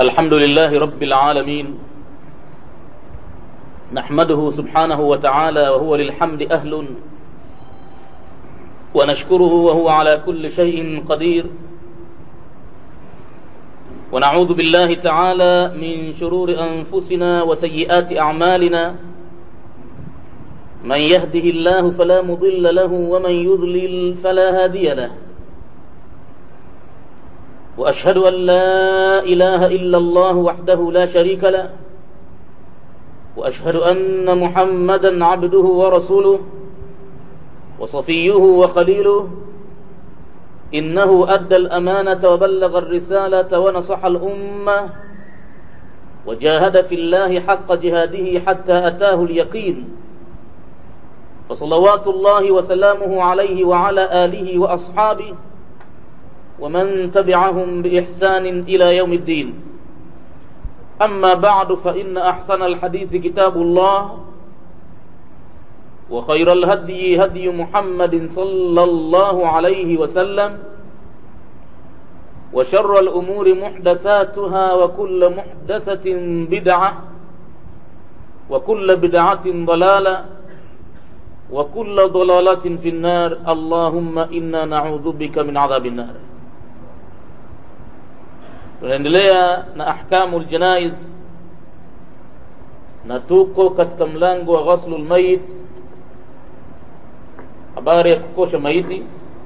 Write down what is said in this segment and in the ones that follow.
الحمد لله رب العالمين نحمده سبحانه وتعالى وهو للحمد أهل ونشكره وهو على كل شيء قدير ونعوذ بالله تعالى من شرور أنفسنا وسيئات أعمالنا من يهده الله فلا مضل له ومن يضلل فلا هادي له واشهد ان لا اله الا الله وحده لا شريك له واشهد ان محمدا عبده ورسوله وصفيه وخليله انه ادى الامانه وبلغ الرساله ونصح الامه وجاهد في الله حق جهاده حتى اتاه اليقين فصلوات الله وسلامه عليه وعلى اله واصحابه ومن تبعهم بإحسان إلى يوم الدين أما بعد فإن أحسن الحديث كتاب الله وخير الهدي هدي محمد صلى الله عليه وسلم وشر الأمور محدثاتها وكل محدثة بدعة وكل بدعة ضلالة وكل ضلالة في النار اللهم إنا نعوذ بك من عذاب النار tunaendelea na ahkamu ljanaiz na tuko katika mlango wa ghaslu lmayit habari ya kukosha maiti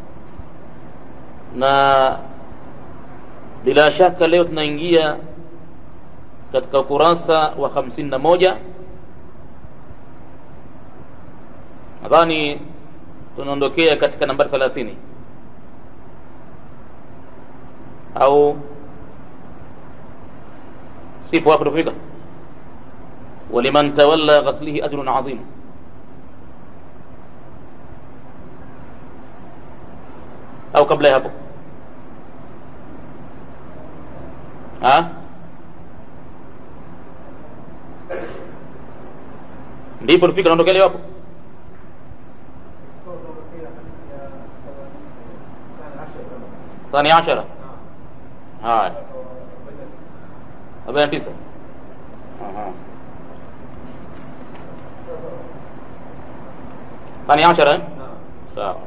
na bila shaka leo tunaingia katika ukurasa wa hamsini na moja nadhani tunaondokea katika nambari thelathini au sipo hapo tufika waliman tawalla ghaslihi ajrun adhim au kabla ya hapo ha ndipo tufika naondokea leo hapo ثاني عشرة هاي arobaini na tisa thani ashara eh? sawa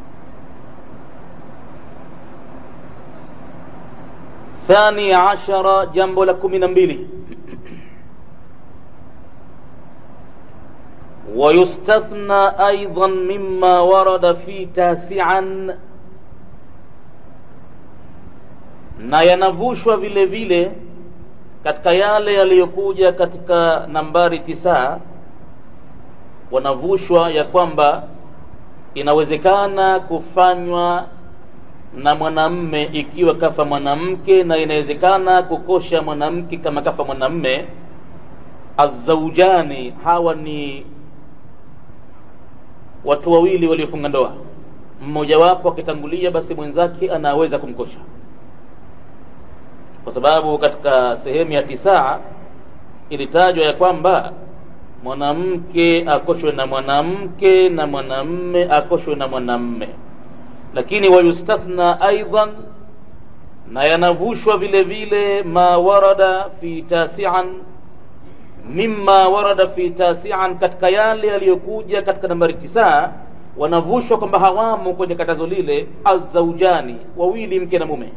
thani ashara jambo la kumi na mbili ويستثنى أيضا مما ورد في تاسعا na yanavushwa vile vile katika yale yaliyokuja katika nambari tisa wanavushwa ya kwamba inawezekana kufanywa na mwanamme ikiwa kafa mwanamke na inawezekana kukosha mwanamke kama kafa mwanamme azaujani hawa ni watu wawili waliofunga ndoa mmojawapo akitangulia basi mwenzake anaweza kumkosha kwa sababu katika sehemu ya tisaa ilitajwa ya kwamba mwanamke akoshwe na mwanamke na mwanamme akoshwe na mwanamme lakini wayustathna aidan na yanavushwa vile vile ma warada fi tasian mima warada fi tasian katika yale yaliyokuja katika nambari tisaa wanavushwa kwamba hawamo kwenye katazo lile azaujani wawili mke na mume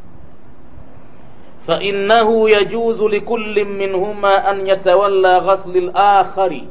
فإنه يجوز لكل منهما أن يتولى غسل الآخر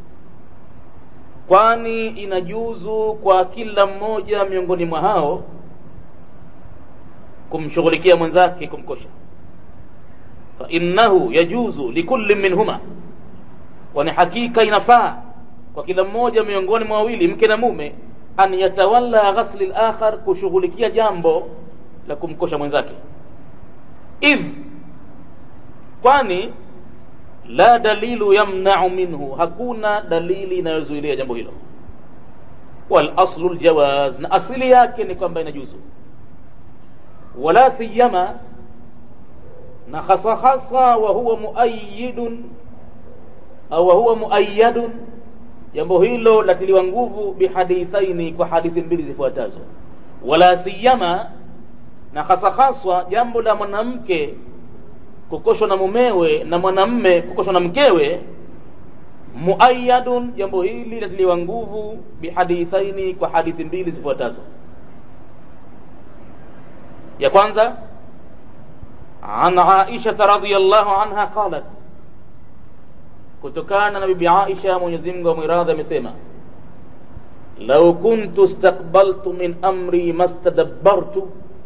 kwani inajuzu kwa kila mmoja miongoni mwa hao kumshughulikia mwenzake kumkosha fainnahu yajuzu likulli minhuma kwani hakika inafaa kwa kila mmoja miongoni mwa wawili mke na mume an yatawalla ghasli lakhar kushughulikia jambo la kumkosha mwenzake idh kwani la dalilu yamnau minhu hakuna dalili inayozuilia jambo hilo wal aslu ljawaz na asili yake ni kwamba inajuzu wala siyama na hasa hasa wa huwa muayidun au wa huwa muayadun jambo hilo latiliwa nguvu bihadithaini kwa hadithi mbili zifuatazo wala siyama na hasa haswa jambo la mwanamke kukoshwa na mumewe na mwanamme kukoshwa na mkewe muayadun jambo hili linatiliwa nguvu bihadithaini kwa hadithi mbili zifuatazo ya kwanza an aishata radiallahu anha qalat kutokana na bibi aisha mwenyezi mungu amwiradhi amesema lau kuntu stakbaltu min amri mastadabbartu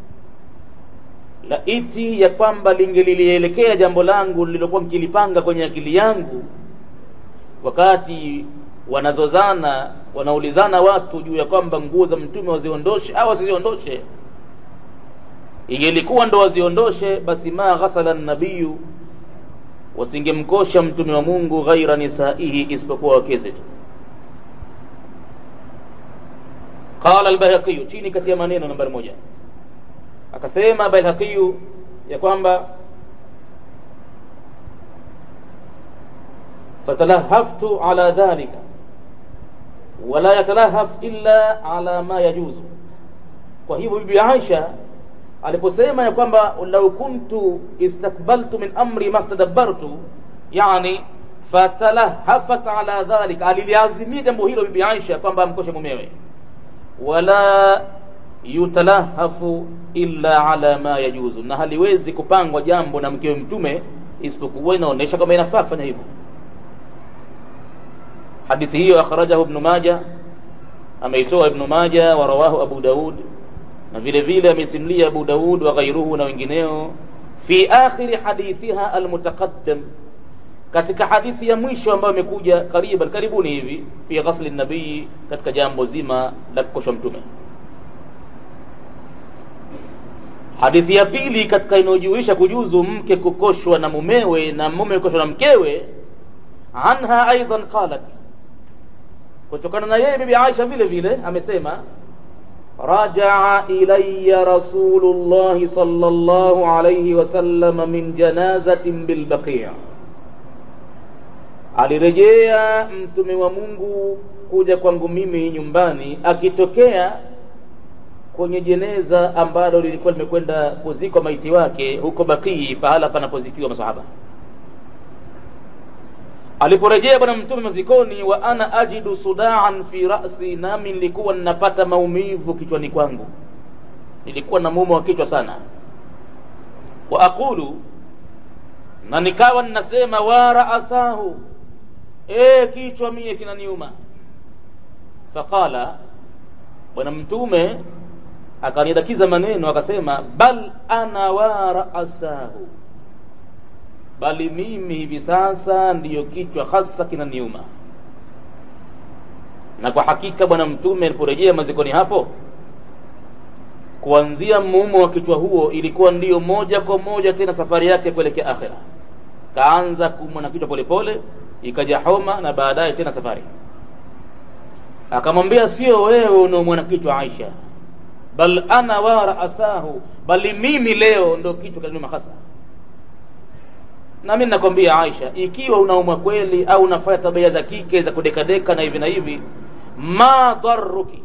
laiti ya kwamba lingelilielekea jambo langu lililokuwa nkilipanga kwenye akili yangu wakati wanazozana wanaulizana watu juu ya kwamba nguo za mtume waziondoshe au wasiziondoshe ingelikuwa ndo waziondoshe basi ma ghasala nabiyu wasingemkosha mtume wa mungu ghaira nisaihi isipokuwa wakeze tu qala albayhaqiyu chini kati ya maneno nambari moja akasema bayhaqiyu ya kwamba fatalahaftu ala dhalika wala yatalahaf illa ala ma yajuzu kwa hivyo bibi aisha aliposema ya kwamba lau kuntu istakbaltu min amri mastadabbartu yani fatalahafat ala dhalika aliliazimia jambo hilo bibi aisha kwamba amkoshe mumewe wala yutalahafu illa ala ma yajuzu na haliwezi kupangwa jambo na mkewe mtume isipokuwa inaonyesha kwamba inafaa kufanya hivyo hadithi hiyo akhrajahu ibnu maja ameitoa ibnu maja wa rawahu abu daud na vile vile amesimulia abu daud wa ghairuhu na wengineo fi akhiri hadithiha almutaqaddam katika hadithi ya mwisho ambayo imekuja kariban karibuni hivi fi ghasli nabii katika jambo zima la kukoshwa mtume hadithi ya pili katika inayojulisha kujuzu mke kukoshwa na mumewe na mume kukoshwa na mkewe anha aidan qalat kutokana na yeye bibi aisha vile vile amesema rajaa ilaya rasulullahi sallallahu alayhi wasallam min janazatin bilbaqia alirejea mtume wa mungu kuja kwangu mimi nyumbani akitokea kwenye jeneza ambalo lilikuwa limekwenda kuzikwa maiti wake huko bakii pahala panapozikiwa masahaba aliporejea bwana mtume mazikoni wa ana ajidu sudaan fi rasi nami nilikuwa ninapata maumivu kichwani kwangu nilikuwa na mumo wa kichwa sana wa aqulu na nikawa ninasema wa raasahu e kichwa mie kinaniuma faqala bwana mtume akanidakiza maneno akasema bal ana wa raasahu bali mimi hivi sasa ndiyo kichwa hasa kinaniuma na kwa hakika bwana mtume aliporejea mazikoni hapo kuanzia muumo wa kichwa huo ilikuwa ndiyo moja kwa moja tena safari yake kuelekea akhira kaanza kuumwa na kichwa polepole ikaja homa na baadaye tena safari akamwambia sio wewe unaumwa na kichwa aisha bal ana wa raasahu bali mimi leo ndo kichwa kinaniuma hasa na mimi nakwambia Aisha, ikiwa unaumwa kweli au unafanya tabia za kike za kudekadeka na hivi na hivi, ma dharruki,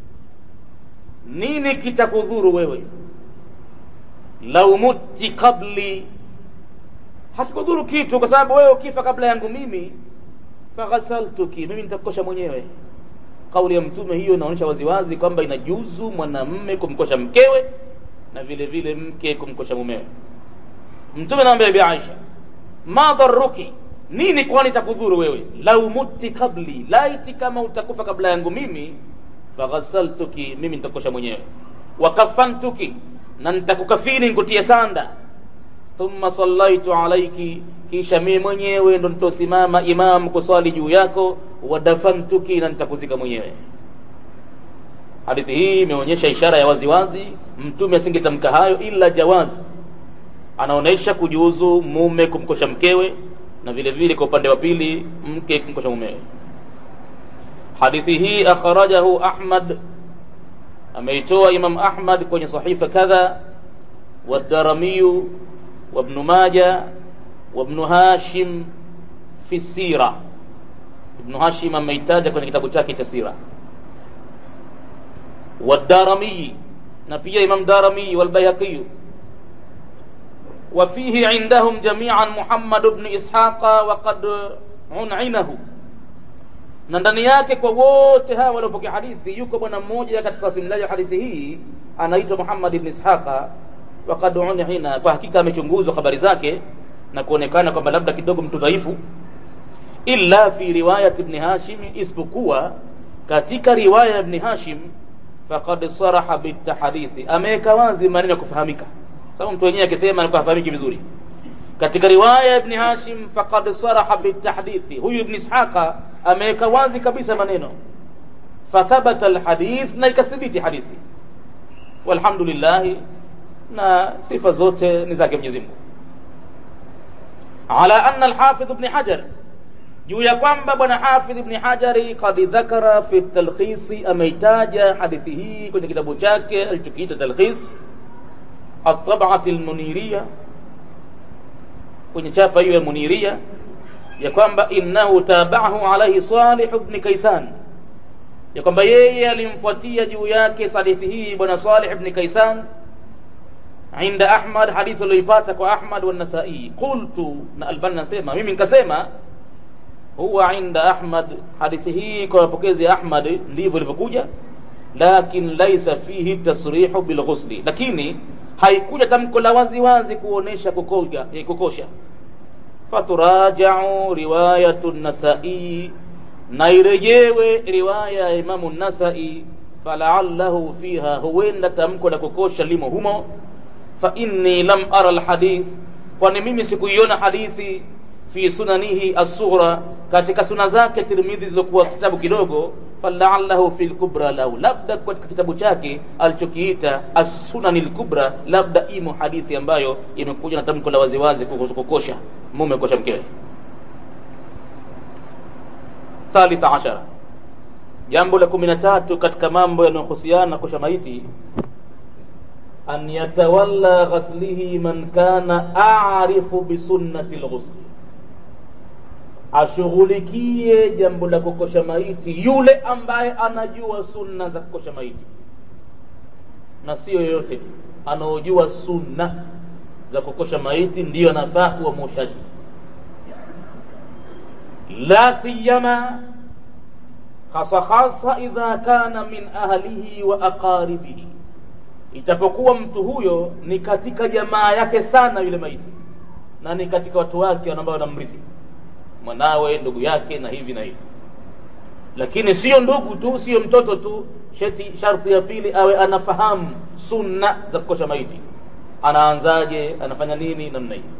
nini kitakudhuru wewe? lau muti qabli, hakikudhuru kitu, kwa sababu wewe ukifa kabla yangu mimi, faghasaltuki, mimi nitakukosha mwenyewe. Kauli ya Mtume hiyo inaonyesha waziwazi kwamba inajuzu mwanamme kumkosha mkewe na vile vile mke kumkosha mumewe. Mtume anamwambia Bibi Aisha, ma dharruki nini kwani takudhuru wewe lau muti kabli laiti kama utakufa kabla yangu mimi faghasaltuki mimi nitakosha mwenyewe wakafantuki na nitakukafini nikutie sanda thumma sallaitu alaiki kisha mimi mwenyewe ndo nitosimama imam kuswali juu yako wadafantuki na nitakuzika mwenyewe hadithi hii imeonyesha ishara ya waziwazi mtume asingetamka hayo ila jawazi anaonesha kujuzu mume kumkosha mkewe na vile vile kwa upande wa pili mke kumkosha mumewe hadithi hii akhrajahu ahmad ameitoa imam ahmad kwenye sahifa kadha wadaramiyu wabnu maja wabnu hashim fi sira ibnu hashim ameitaja kwenye kitabu chake cha sira wadaramiyi na pia imam daramiyi walbayhaqiyu وفيه عندهم جميعا محمد بن إسحاق وقد uninahu na ndani yake kwa wote hawa waliopokea hadithi yuko bwana mmoja katika wasimuliaji wa hadithi hii anaitwa Muhammad ibn Ishaqa waqad unina, kwa hakika amechunguzwa habari zake na kuonekana kwamba labda kidogo mtu dhaifu, illa fi riwayat ibn Hashim, isipokuwa katika riwaya ya ibn Hashim faqad saraha bitahadithi, ameweka wazi maneno ya kufahamika, sababu mtu wenyewe akisema anakuwa hafahamiki vizuri katika riwaya ya ibn Hashim faqad saraha bitahdithi, huyu ibn Ishaqa ameweka wazi kabisa maneno, fathabata alhadith, na ikathibiti hadithi. Walhamdulillah, na sifa zote ni zake Mwenyezi Mungu. Ala anna alhafidh ibn Hajar, juu ya kwamba bwana Hafidh ibn Hajari qad dhakara fi talkhisi, ameitaja hadithi hii kwenye kitabu chake alichokiita Talkhis at-tab'ati al-muniriya kwenye chapa hiyo ya Muniria ya kwamba innahu tabahu alaihi Salih ibn Kaisan, ya kwamba yeye alimfuatia juu yake hadithi hii bwana Salih ibn Kaisan inda Ahmad, hadithi aliyoipata kwa Ahmad wa Nasai. Qultu, na Albani nasema mimi nikasema, huwa inda Ahmad, hadithi hii kwa mapokezi ya Ahmad ndivyo ilivyokuja, lakin laisa fihi tasrihu bilghusli, lakini haikuja tamko la wazi wazi kuonesha kukoga kukosha. Faturajau riwayatu Nasai, na irejewe riwaya ya Imamu Nasai, falaallahu fiha, huenda tamko la kukosha limo humo. Fa inni lam ara alhadith, kwani mimi sikuiona hadithi fi sunanihi as-sughra, katika suna zake Tirmidhi zilizokuwa kitabu kidogo falaallahu fi lkubra, lau labda katika kitabu chake alichokiita as-sunani lkubra, labda imo hadithi ambayo imekuja na tamko la waziwazi kuhusu kukosha mume kukosha mkewe. Thalitha ashara, jambo la kumi na tatu katika mambo yanayohusiana na kosha maiti, an yatawalla ghaslihi man kana arifu bisunnati lghusli ashughulikie jambo la kukosha maiti yule ambaye anajua sunna za kukosha maiti, na sio yoyote. Anaojua sunna za kukosha maiti ndiyo anafaa kuwa mwoshaji, la siyama hasa hasa idha kana min ahlihi wa aqaribihi, itapokuwa mtu huyo ni katika jamaa yake sana yule maiti, na ni katika watu wake ambao wanamrithi mwanawe ndugu yake na hivi na hivi, lakini sio ndugu tu, sio mtoto tu. Sheti sharti ya pili awe anafahamu sunna za kukosha maiti, anaanzaje, anafanya nini, namna hii.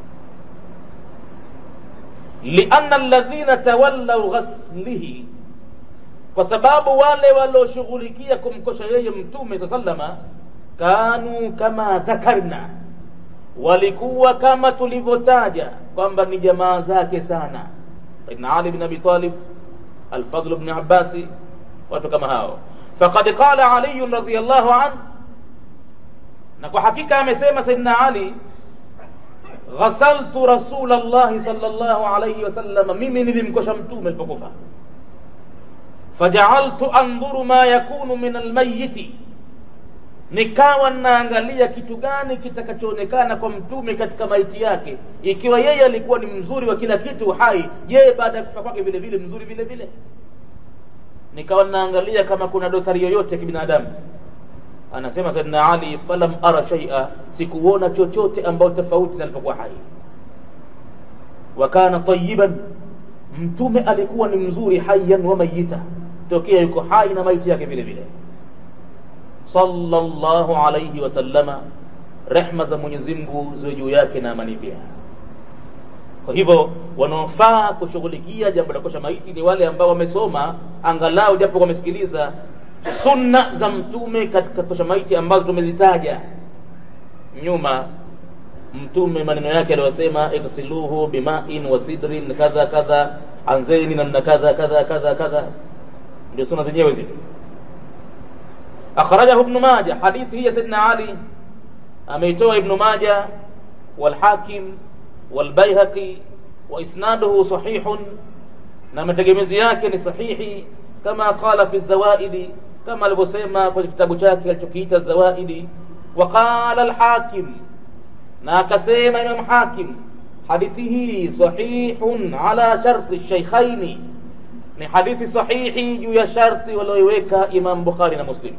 lianna alladhina tawallau ghaslihi, kwa sababu wale walioshughulikia kumkosha yeye Mtume saa sallama, kanu kama dhakarna walikuwa kama tulivyotaja kwamba ni jamaa zake sana, Saidna Ali bin Abi Talib, Alfadl bin Abbasi, watu kama hao. Faqad qala Ali radhiyallahu anhu, na kwa hakika amesema Saidna Ali, ghasaltu Rasulallahi sallallahu alayhi wasallam, mimi nilimkosha mtume alipokufa. Fajaaltu andhuru ma yakunu min almayiti nikawa naangalia kitu gani kitakachoonekana kwa mtume katika maiti yake, ikiwa yeye alikuwa ni mzuri wa kila kitu hai, je, baada ya kufa kwake vile vile mzuri vile vile? Nikawa naangalia kama kuna dosari yoyote ya kibinadamu. Anasema Saidina Ali, falam ara shaia, sikuona chochote ambayo tofauti na alipokuwa hai. Wa kana tayiban, mtume alikuwa ni mzuri hayyan wa mayita, tokea yuko hai na maiti yake vile vile sallallahu alayhi wasallama, rehma za Mwenyezi Mungu ziwe juu yake na amani pia. Kwa hivyo wanaofaa kushughulikia jambo la kosha maiti ni wale ambao wamesoma angalau japo wamesikiliza sunna za mtume katika kosha maiti ambazo tumezitaja nyuma. Mtume maneno yake aliyosema, igsiluhu bimain wa sidrin kadha kadha, anzeni namna kadha kadha kadha kadha, ndio sunna zenyewe zile. akhrajahu ibnu maja hadithi hii ya saidna ali ameitoa ibnu maja walhakim walbaihaqi wa isnaduhu sahihun na mategemezi yake ni sahihi kama qala fi zawaidi kama alivyosema kwenye kitabu chake alichokiita zawaidi wa qala alhakim na akasema imam hakim hadithi hii sahihun ala sharti shaykhaini ni hadithi sahihi juu ya sharti walioiweka imam bukhari na muslim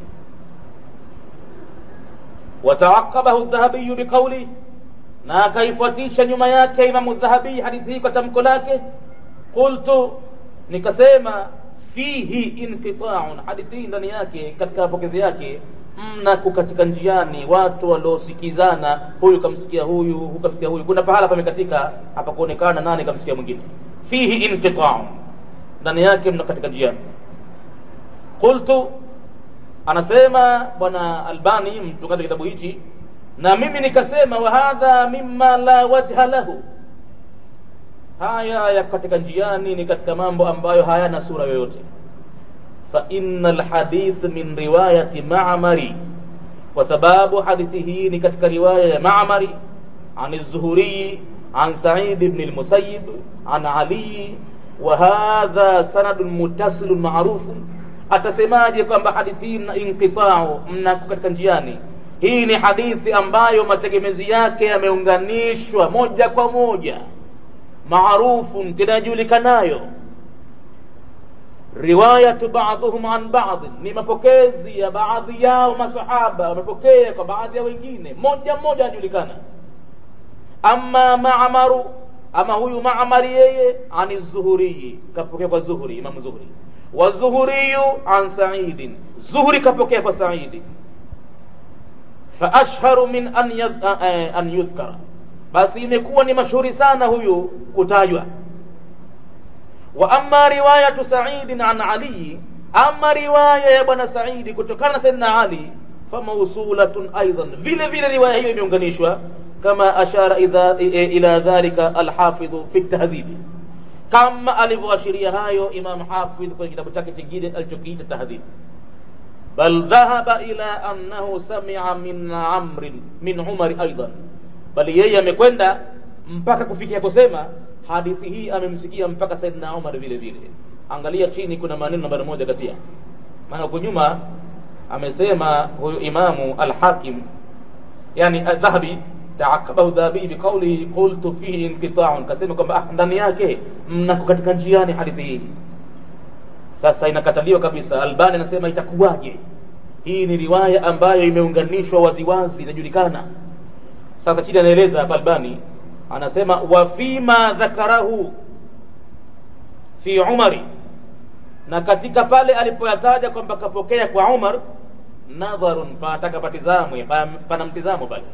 wataaqabahu dhahabiyu biqauli na akaifuatisha nyuma yake imamu dhahabii hadithi hii kwa tamko lake qultu nikasema fihi inqita'un hadithi hii ndani yake katika mapokezi yake mna kukatika njiani watu waliosikizana huyu kamsikia huyu huyu kamsikia huyu kuna pahala pamekatika hapakuonekana nani kamsikia mwingine fihi inqita'un ndani yake mna katika njiani qultu anasema bwana albani mtungaji kitabu hichi na mimi nikasema wa hadha mimma la wajha lahu haya ya katika njiani ni katika mambo ambayo hayana sura yoyote fa inna alhadith min riwayati ma'mari kwa sababu hadithi hii ni katika riwaya ya ma'mari an az-zuhri an sa'id ibn al-musayyib an ali wa hadha sanadun muttasilun ma'rufun atasemaje kwamba hadithi hii na inqita'u mnako katika njiani hii ni hadithi ambayo mategemezi yake yameunganishwa moja kwa moja maarufun tinajulikanayo riwayatu ba'dhum an ba'd ni mapokezi ya baadhi yao masahaba wamepokea kwa baadhi ya wengine moja moja anajulikana amma ma'maru ama huyu ma'mari yeye ani zuhuri kapokea kwa zuhuri imam zuhuri wa zuhuriyu an sa'id zuhuri kapokea kwa sa'idi fa ashharu min an, yad, uh, an yudhkara basi imekuwa ni mashuhuri sana huyu kutajwa wa amma riwayatu sa'id an ali ama riwaya ya bwana saidi kutokana na sayyidina ali famausulatun aidan vile vile riwaya hiyo imeunganishwa kama ashara idha, ila dhalika alhafidhu fi tahdhibi kama alivyoashiria hayo imam hafidh kwenye kitabu chake kingine alichokiita tahdhib bal dhahaba ila annahu samia min amrin min umari aidan bali yeye amekwenda mpaka kufikia kusema hadithi hii amemsikia mpaka saidna umar vile vile angalia chini kuna maneno nambari moja katia maana huko nyuma amesema huyu imamu alhakim yani dhahabi taakabahu dhahabi biqaulihi qultu fihi inqita'un kasema kwamba ah, ndani yake mnako katika njiani hadithi hii sasa inakataliwa kabisa albani anasema itakuwaje hii ni riwaya ambayo imeunganishwa waziwazi inajulikana sasa chini anaeleza hapa albani anasema wa fima dhakarahu fi umari na katika pale alipoyataja kwamba kapokea kwa umar nadharun panataka patizamwe pana mtizamo pale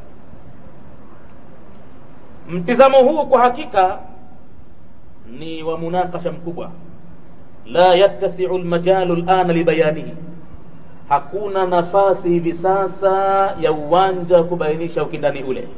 mtizamo huu kwa hakika ni wa munakasha mkubwa la yattasiu lmajalu lana libayanihi hakuna nafasi hivi sasa ya uwanja wa kubainisha ukindani ule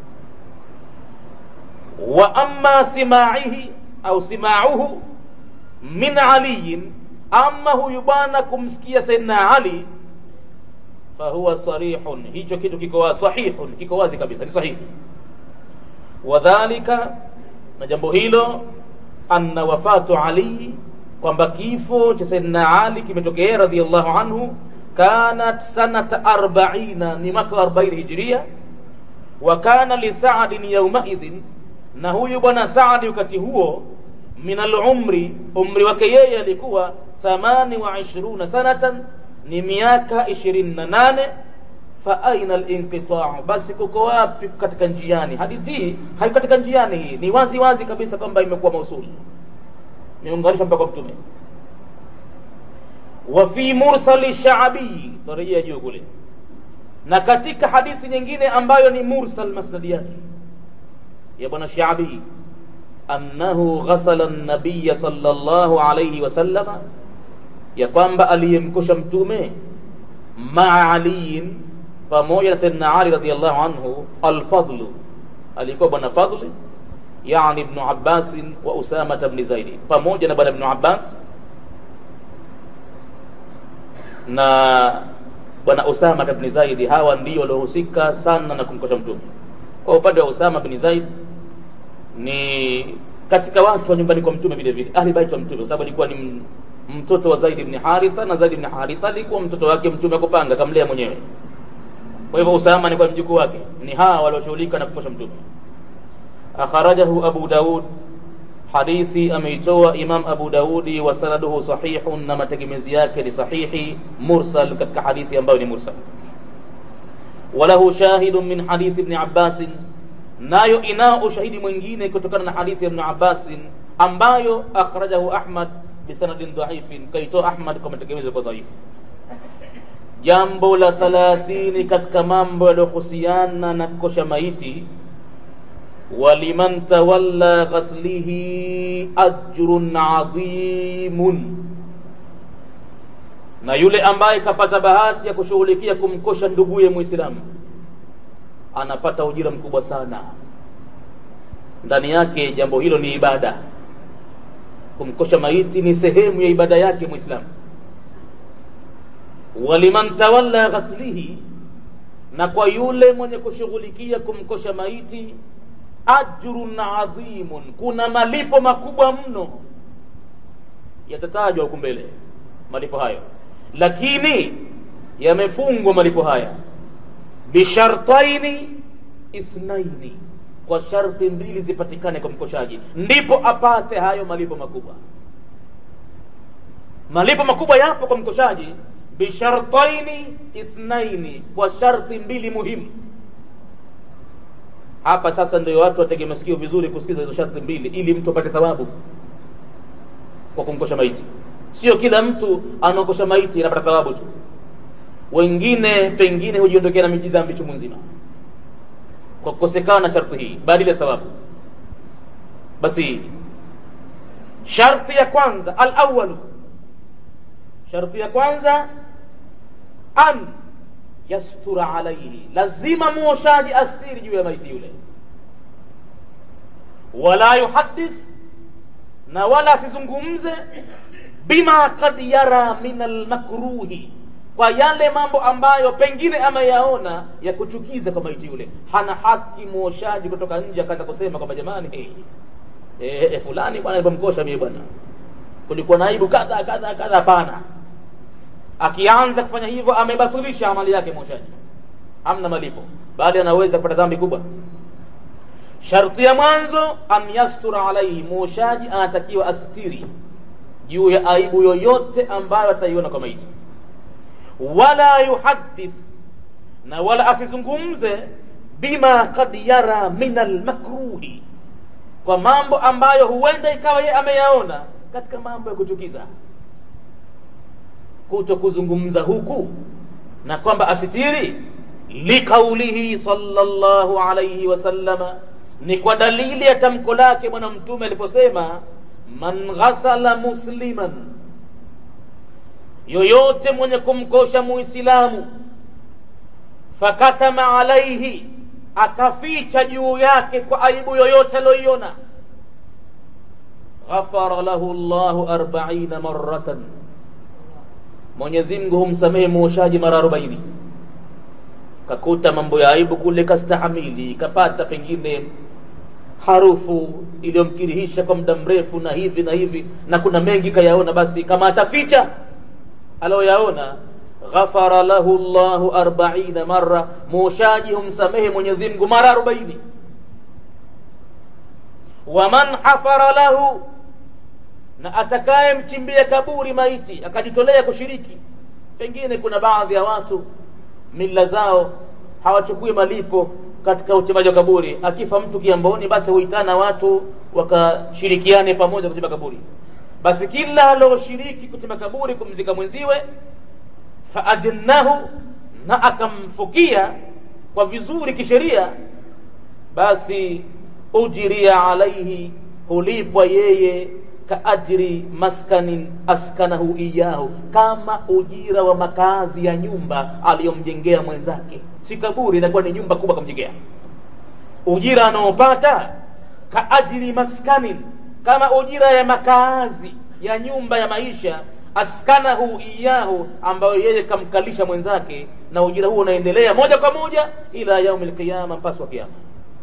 wa amma simaihi au simauhu min aliyin ama huyu bwana kumsikia saidna ali fahuwa sarihun hicho kitu kiko sahihun kiko wazi kabisa ni sahihi wadhalika na jambo hilo anna wafatu ali kwamba kifo cha saidna ali kimetokea radiallahu anhu kanat sanata arbaina ni mwaka arbaini hijiria wa kana lisaadin yaumaidhin na huyu bwana saadi wakati huo min alumri umri wake yeye alikuwa thamani wa ishiruna sanatan ni miaka ishirini na nane fa aina linqitau basi kuko wapi katika njiani hadithi hii haiko katika njiani hii ni wazi wazi kabisa kwamba imekuwa mausuli imeunganishwa mpaka mtume wa fi mursali shaabii tarejea juu kule na katika hadithi nyingine ambayo ni mursal masnadi yake ya bwana shaabii annahu ghasala nabiya sallallahu alayhi wasallama ya kwamba aliyemkosha mtume maa aliyin pamoja na saidna ali radiallahu anhu alfadlu alikuwa bwana fadli yani ibnu abbasin wa usamata bni zaidi pamoja na bwana ibnu abbas na bwana usama bni zaidi hawa ndio waliohusika sana na kumkosha mtume kwa upande wa usama bni zaid ni katika watu wa nyumbani kwa mtume vile vile ahli bait wa mtume kwa sababu alikuwa ni mtoto wa zaid ibn haritha na zaid ibn haritha alikuwa mtoto wake mtume akupanga akamlea mwenyewe kwa hivyo usama ni kwa mjukuu wake ni hawa walioshughulika na kumkosha mtume akharajahu abu daud hadithi ameitoa imam abu daudi wa sanaduhu sahihun na mategemezi yake ni sahihi mursal katika hadithi ambayo ni mursal walahu shahidun min hadithi ibni abbasin nayo inao ushahidi mwingine kutokana na hadithi ya ibni abbasin ambayo akhrajahu ahmad bisanadin dhaifin kaitoa ahmad kwa mategemezo kwa dhaifu jambo la thalathini katika mambo yaliyohusiana na kukosha maiti waliman tawalla ghaslihi ajrun adhimun na yule ambaye kapata bahati ya kushughulikia kumkosha nduguye mwislamu anapata ujira mkubwa sana ndani yake jambo hilo ni ibada kumkosha maiti ni sehemu ya ibada yake mwislamu waliman tawalla ghaslihi na kwa yule mwenye kushughulikia kumkosha maiti ajrun adhimun kuna malipo makubwa mno yatatajwa huku mbele malipo hayo lakini yamefungwa malipo haya bishartaini ithnaini kwa sharti mbili zipatikane kwa mkoshaji ndipo apate hayo malipo makubwa malipo makubwa yapo kwa mkoshaji bishartaini ithnaini kwa sharti mbili muhimu hapa sasa ndio watu watege masikio vizuri kusikiza hizo sharti mbili ili mtu apate thawabu kwa kumkosha maiti sio kila mtu anaokosha maiti anapata thawabu tu wengine pengine hujiondokea na mijidhambi chungu nzima kwa kukosekana na sharti hii badili ya thawabu basi sharti ya kwanza alawalu sharti ya kwanza an yastura alaihi lazima mwoshaji astiri juu ya maiti yule wala yuhadith na wala asizungumze bima kad yara min almakruhi kwa yale mambo ambayo pengine ameyaona ya kuchukiza kwa maiti yule hana haki mwoshaji kutoka nje akaanza kusema kwamba jamani hey, e, e, fulani bwana alipomkosha mie bwana kulikuwa na aibu kadha kadha kadha hapana akianza kufanya hivyo amebatilisha amali yake mwoshaji hamna malipo bali anaweza kupata dhambi kubwa sharti ya mwanzo an yastura alaihi mwoshaji anatakiwa astiri juu ya aibu yoyote ambayo ataiona kwa maiti wala yuhadith na wala asizungumze bima kad yara min almakruhi kwa mambo ambayo huenda ikawa yeye ameyaona katika mambo ya kuchukiza kuto kuzungumza huku na kwamba asitiri liqaulihi sallallahu alayhi wasallama ni kwa dalili ya tamko lake bwana mtume aliposema man ghasala musliman yoyote mwenye kumkosha muislamu fakatama alaihi akaficha juu yake kwa aibu yoyote aliyoiona ghafara lahu llahu arbaina maratan mwenyezi mungu humsamehe muoshaji mara arobaini kakuta mambo ya aibu kule kastahamili kapata pengine harufu iliyomkirihisha kwa muda mrefu na hivi na hivi na kuna mengi kayaona basi kama ataficha aliyoyaona ghafara lahu llahu arbaina mara muoshaji humsamehe mwenyezi mungu mara arobaini waman hafara lahu na atakaye mchimbia kaburi maiti akajitolea kushiriki pengine kuna baadhi ya watu mila zao hawachukui malipo katika uchimbaji wa kaburi akifa mtu kiamboni basi huitana watu wakashirikiane pamoja kuchimba kaburi basi kila alioshiriki kuchimba kaburi kumzika mwenziwe faajnahu na akamfukia kwa vizuri kisheria basi ujiria alaihi hulipwa yeye kaajri maskanin askanahu iyahu kama ujira wa makazi ya nyumba aliyomjengea mwenzake si kaburi inakuwa ni nyumba kubwa kamjengea ujira anaopata kaajri maskanin kama ujira ya makazi ya nyumba ya maisha askanahu iyahu ambayo yeye kamkalisha mwenzake na ujira huo unaendelea moja kwa moja ila yaumi lqiyama mpasi wa kiama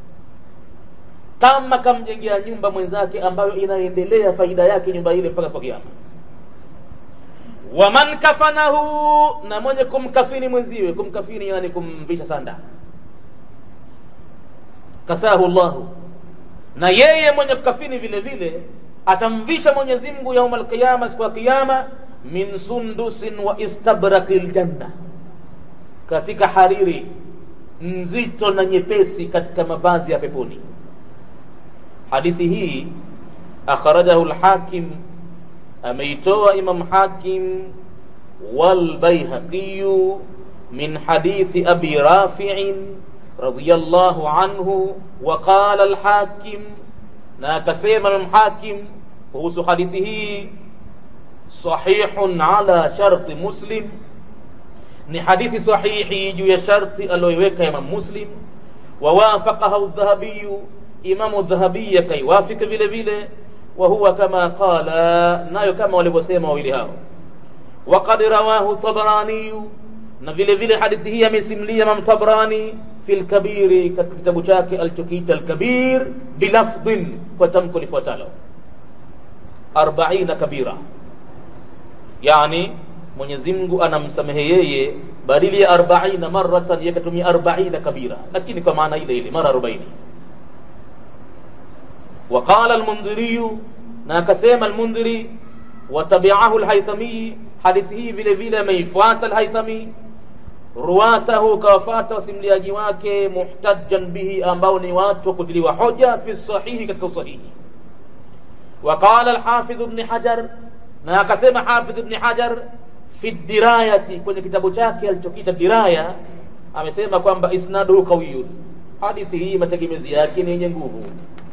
kama kamjengea nyumba mwenzake ambayo inaendelea faida yake nyumba ile mpaka kwa kiama waman kafanahu na mwenye kumkafini mwenziwe kumkafini yani kumvisha sanda kasahu llahu na yeye mwenye kukafini vile vile atamvisha mwenyezi mungu yauma alqiyama siku ya kiyama min sundusin wa istabraki ljanna katika hariri nzito na nyepesi katika mavazi ya peponi hadithi hii akhrajahu lhakim ameitoa imam hakim walbaihqiyu min hadithi abi rafiin radiyallahu anhu waqala alhakim na akasema imam hakim kuhusu hadithi hii sahihun ala sharti muslim ni hadithi sahihi juu ya sharti aliyoiweka imam muslim wawafaqaha dhahabiyu imamu dhahabiyi akaiwafika vile vile وهو كما قال nayo kama walivyosema wawili hao وقد رواه الطبراني na vile vile hadithi hii amesimlia Imam Tabrani fi lkabiri katika kitabu chake alichokiita Alkabir bilafdhin, kwa tamko lifuatalo arbaina kabira, yani Mwenyezi Mungu anamsamehe yeye badili ya arbaina maratan, yeye katumia arbaina kabira, lakini kwa maana ile ile mara arobaini. وقال المنذري na akasema Almundhiri watabiahu Alhaithami, hadithi hii vile vile ameifuata Alhaithami ruwatahu kawafata wasimliaji wake muhtajan bihi, ambao ni watu wa kutiliwa hoja fi sahihi, katika usahihi. Waqala Alhafidh Ibn Hajar, na akasema Hafidh Ibn Hajar fi dirayati, kwenye kitabu chake alichokita Diraya, amesema kwamba isnaduhu qawiyun, hadithi hii mategemezi yake ni yenye nguvu.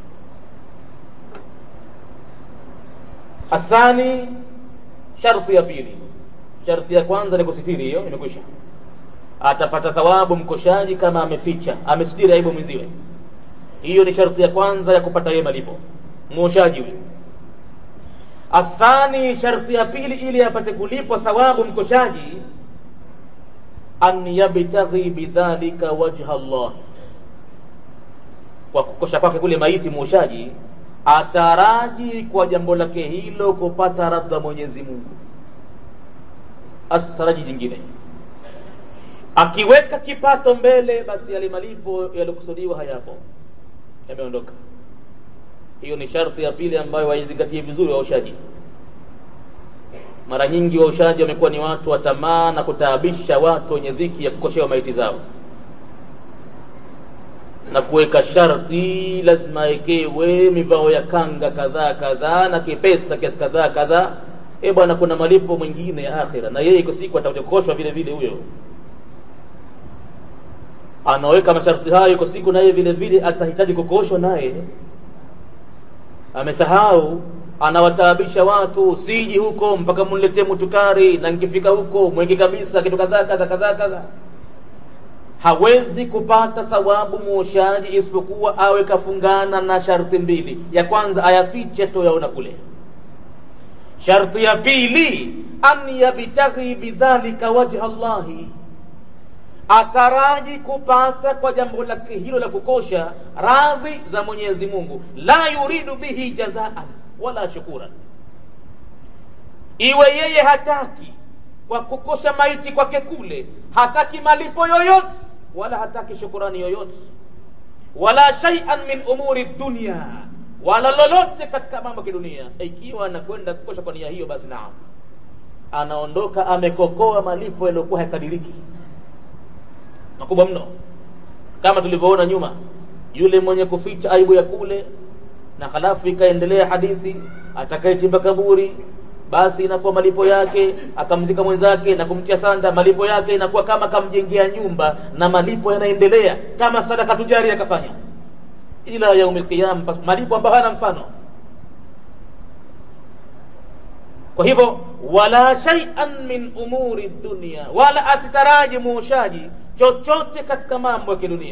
Athani, sharti ya pili. Sharti ya kwanza ni kusitiri, hiyo imekwisha. Atapata thawabu mkoshaji kama ameficha, amesitiri aibu mwenziwe. Hiyo ni sharti ya kwanza ya kupata yeye malipo, mwoshaji huyo. Athani, sharti ya pili, ili apate kulipwa thawabu mkoshaji, an yabtaghi bidhalika wajha Allah, kwa kukosha kwake kule maiti mwoshaji ataraji kwa jambo lake hilo kupata radha Mwenyezi Mungu, asitaraji jingine. Akiweka kipato mbele, basi yale malipo yaliokusudiwa hayapo, yameondoka. Hiyo ni sharti ya pili ambayo waizingatie vizuri waoshaji. Mara nyingi waoshaji wamekuwa ni watu wa tamaa na kutaabisha watu wenye dhiki ya kukoshewa maiti zao na kuweka sharti, lazima ekewe mivao ya kanga kadhaa kadhaa na kipesa kiasi kadhaa kadhaa. E bwana, kuna malipo mwingine ya akhira, na yeye iko siku atakuja kukoshwa vile vile. Huyo anaweka masharti hayo, iko siku naye vile vile atahitaji kukoshwa, naye amesahau. Anawataabisha watu, siji huko mpaka muniletee mutukari, na nikifika huko mwenge kabisa kitu kadhaa kadhaa kadhaa kadhaa hawezi kupata thawabu mwoshaji isipokuwa awe kafungana na sharti mbili. Ya kwanza ayafiche toyaona kule. Sharti ya pili an yabtaghi bidhalika wajha Allahi, ataraji kupata kwa jambo lake hilo la kukosha radhi za Mwenyezi Mungu, la yuridu bihi jazaan wala shukuran, iwe yeye hataki kwa kukosha maiti kwake kule, hataki malipo yoyote wala hataki shukurani yoyote, wala shay'an min umuri dunya, wala lolote katika mambo ya kidunia. Ikiwa anakwenda kukosha kwa nia hiyo, basi naam, anaondoka amekokoa malipo yaliyokuwa hayakadiriki makubwa mno, kama tulivyoona nyuma, yule mwenye kuficha aibu ya kule, na halafu ikaendelea hadithi, atakayechimba kaburi basi inakuwa malipo yake akamzika mwenzake na kumtia sanda, malipo yake inakuwa kama kamjengea nyumba, na malipo yanaendelea kama sadaka tujari akafanya ila yaumil qiyama, malipo ambayo hana mfano. Kwa hivyo, wala shay'an min umuri dunya, wala asitaraji muoshaji chochote katika mambo ya kidunia,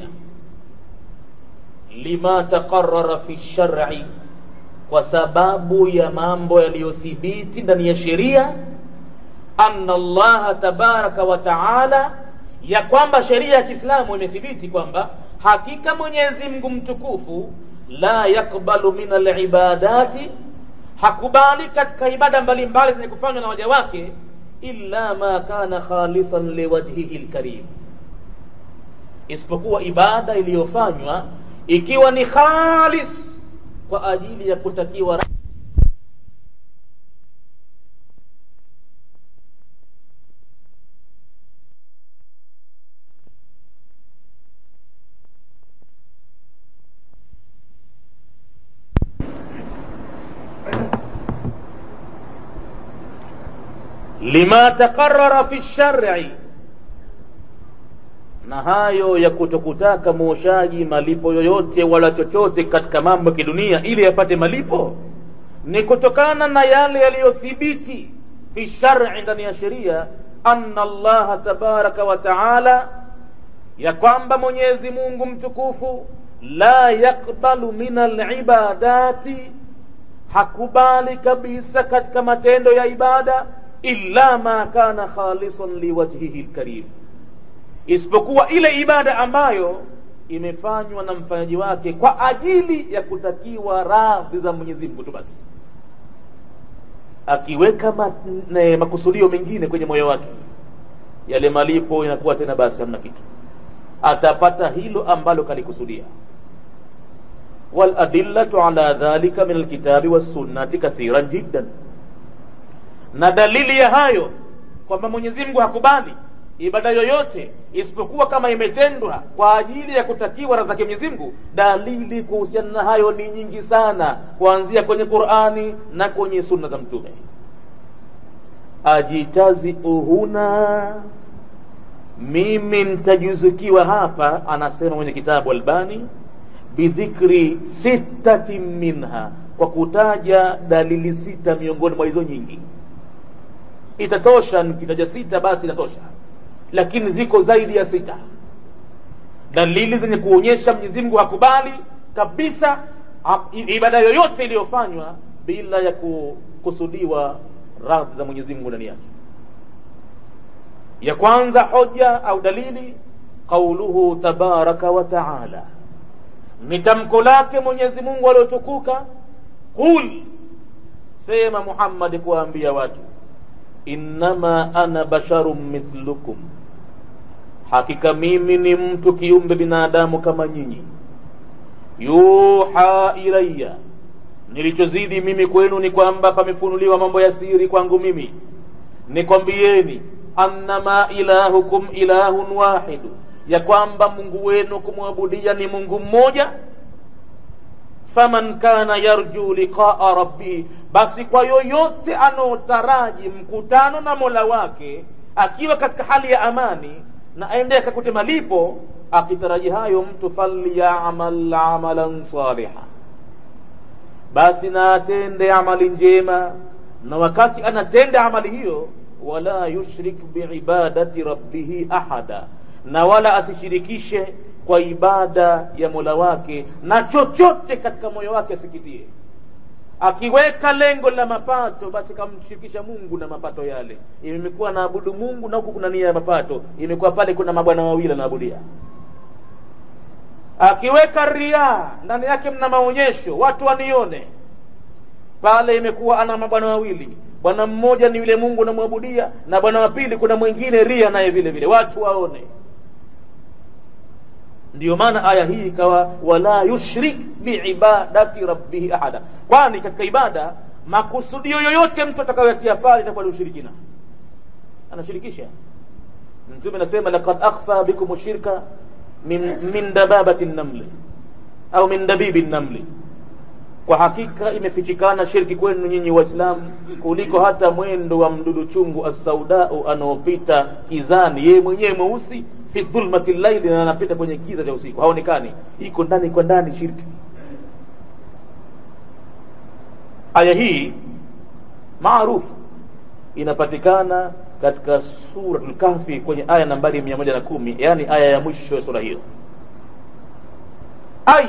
lima taqarrara fi shar'i kwa sababu ya mambo yaliyothibiti ndani ya sheria, anna Allaha tabaraka wa taala, ya kwamba sheria ya Kiislamu imethibiti kwamba hakika Mwenyezi Mungu mtukufu la yakbalu min alibadati, hakubali katika ibada mbalimbali zenye kufanywa na waja wake, illa ma kana khalisan liwajhihi lkarim isipokuwa ibada iliyofanywa ikiwa ni khalis kwa ajili ya kutakiwa lima taqarara fi shari na hayo ya kutokutaka mwoshaji malipo yoyote wala chochote katika mambo ya kidunia ili apate malipo ni kutokana na yale yaliyothibiti fi shari ndani ya sheria anna allaha tabaraka wa taala ya kwamba mwenyezi mungu mtukufu la yakbalu min alibadati hakubali kabisa katika matendo ya ibada illa ma kana khalisan liwajhihi lkarim isipokuwa ile ibada ambayo imefanywa na mfanyaji wake kwa ajili ya kutakiwa radhi za mwenyezi mungu tu basi akiweka ma, ne, makusudio mengine kwenye moyo wake yale malipo inakuwa tena basi hamna kitu atapata hilo ambalo kalikusudia waladillatu ala dhalika min alkitabi wassunnati kathiran jiddan na dalili ya hayo kwamba mwenyezi mungu hakubali ibada yoyote isipokuwa kama imetendwa kwa ajili ya kutakiwa radhi zake Mwenyezi Mungu. Dalili kuhusiana na hayo ni nyingi sana, kuanzia kwenye Qur'ani na kwenye sunna za Mtume. Ajitazi uhuna, mimi nitajuzukiwa hapa, anasema mwenye kitabu Albani, bidhikri sittati minha, kwa kutaja dalili sita miongoni mwa hizo nyingi. Itatosha nikitaja sita, basi itatosha lakini ziko zaidi ya sita dalili zenye kuonyesha Mwenyezi Mungu hakubali kabisa ibada yoyote iliyofanywa bila ya kukusudiwa radhi za Mwenyezi Mungu ndani yake. Ya kwanza hoja au dalili, qauluhu tabaraka wa taala, ni tamko lake Mwenyezi Mungu aliotukuka, qul, sema Muhammad kuwaambia watu innama ana basharun mithlukum, hakika mimi ni mtu kiumbe binadamu kama nyinyi. Yuha ilayya, nilichozidi mimi kwenu ni kwamba pamefunuliwa mambo ya siri kwangu mimi. Nikwambieni, annama ilahukum ilahun wahidu, ya kwamba Mungu wenu kumwabudia ni Mungu mmoja faman kana yarju liqaa rabbih, basi kwa yoyote anaotaraji mkutano na mola wake akiwa katika hali ya amani na aende akakute malipo, akitaraji hayo mtu falyamal amalan saliha, basi na atende amali njema, na wakati anatenda amali hiyo, wala yushrik biibadati rabbihi ahada, na wala asishirikishe kwa ibada ya mola wake na chochote katika moyo wake asikitie. Akiweka lengo la mapato, basi kamshirikisha Mungu na mapato yale. Imekuwa naabudu Mungu na huku kuna nia ya mapato, imekuwa pale kuna mabwana wawili anaabudia. Akiweka riaa ndani yake, mna maonyesho, watu wanione, pale imekuwa ana mabwana wawili. Bwana mmoja ni yule Mungu namwabudia, na bwana wa pili kuna mwingine ria naye vile vile, watu waone ndiyo maana aya hii ikawa wala yushrik biibadati rabbihi ahada, kwani katika ibada makusudio yoyote mtu atakayoyatia pale itakuwa ni ushirikina, anashirikisha. Mtume anasema laqad akhfa bikum shirka min, min dababati namli au min dabibi namli, kwa hakika imefichikana shirki kwenu nyinyi Waislamu kuliko hata mwendo wa mdudu chungu assaudau anaopita kizani, yeye mwenyewe mweusi fi dhulmati llaili, na anapita kwenye giza cha usiku, haonekani, iko ndani kwa ndani shirki. Aya hii maarufu inapatikana katika Suratul Kahfi kwenye aya nambari mia moja na kumi yani aya ya mwisho ya sura hiyo. Ai,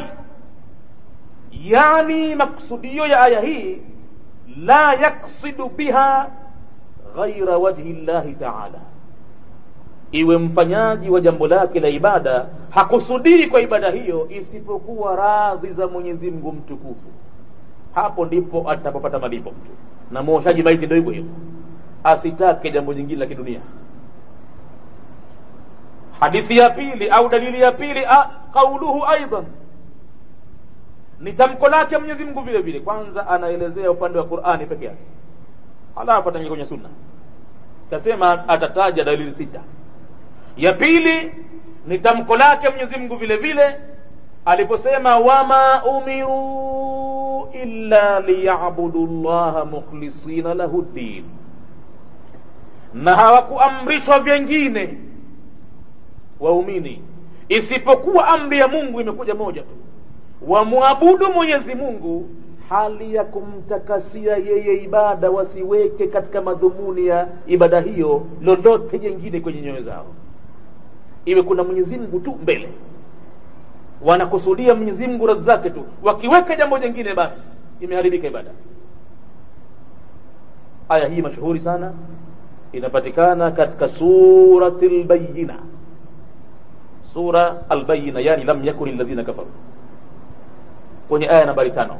yani maksudio ya aya hii la yaksidu biha ghaira wajhi llahi taala iwe mfanyaji wa jambo lake la ibada hakusudii kwa ibada hiyo isipokuwa radhi za Mwenyezi Mungu mtukufu. Hapo ndipo atapopata malipo mtu, na mwoshaji maiti ndio hivyo hivyo, asitake jambo jingine la kidunia hadithi ya pili au dalili ya pili qauluhu aidan ni tamko lake mwenyezi mungu vile vile kwanza anaelezea upande wa qurani peke yake halafu ataingia kwenye sunna kasema atataja dalili sita ya pili ni tamko lake mwenyezi mungu vile vile aliposema wama umiru illa liyabudu llaha mukhlisina lahu ddin na hawakuamrishwa vyengine waumini isipokuwa amri ya mungu imekuja moja tu wamwabudu mwenyezi mungu hali ya kumtakasia yeye ibada wasiweke katika madhumuni ya ibada hiyo lolote jengine kwenye nyoyo zao iwe kuna mwenyezi mungu tu mbele wanakusudia mwenyezi mungu radhi zake tu wakiweka jambo jingine basi imeharibika ibada aya hii mashuhuri sana inapatikana katika surati lbayina sura albayina yani lam yakun ladhina kafaru kwenye aya nambari tano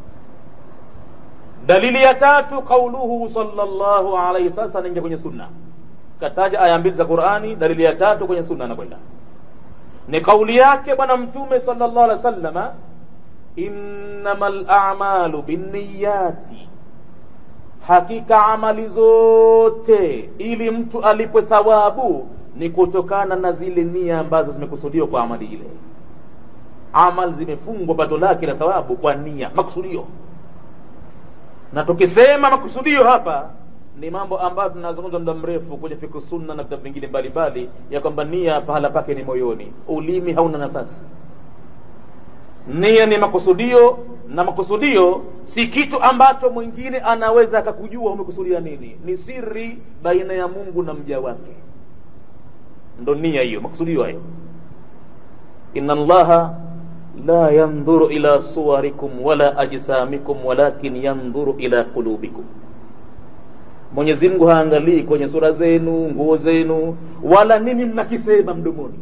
dalili ya tatu qauluhu sallallahu alaihi sasa naingia kwenye sunna kataja aya mbili za qurani dalili ya tatu kwenye sunna anakwenda ni kauli yake bwana mtume sallallahu alaihi wasallama innama lamalu binniyati hakika amali zote ili mtu alipwe thawabu ni kutokana na zile nia ambazo zimekusudiwa kwa amali ile amal zimefungwa pato lake la thawabu kwa nia makusudio na tukisema makusudio hapa ni mambo ambayo tunazungumza muda mrefu kwenye fiku sunna na vitabu vingine mbalimbali ya kwamba nia pahala pake ni moyoni ulimi hauna nafasi nia ni makusudio na makusudio si kitu ambacho mwingine anaweza akakujua umekusudia nini ni siri baina ya mungu na mja wake ndo nia hiyo makusudio hayo inna allaha la yandhuru ila suwarikum wala ajsamikum walakin yandhuru ila qulubikum mwenyezi mungu haangalii kwenye sura zenu nguo zenu wala nini mnakisema mdomoni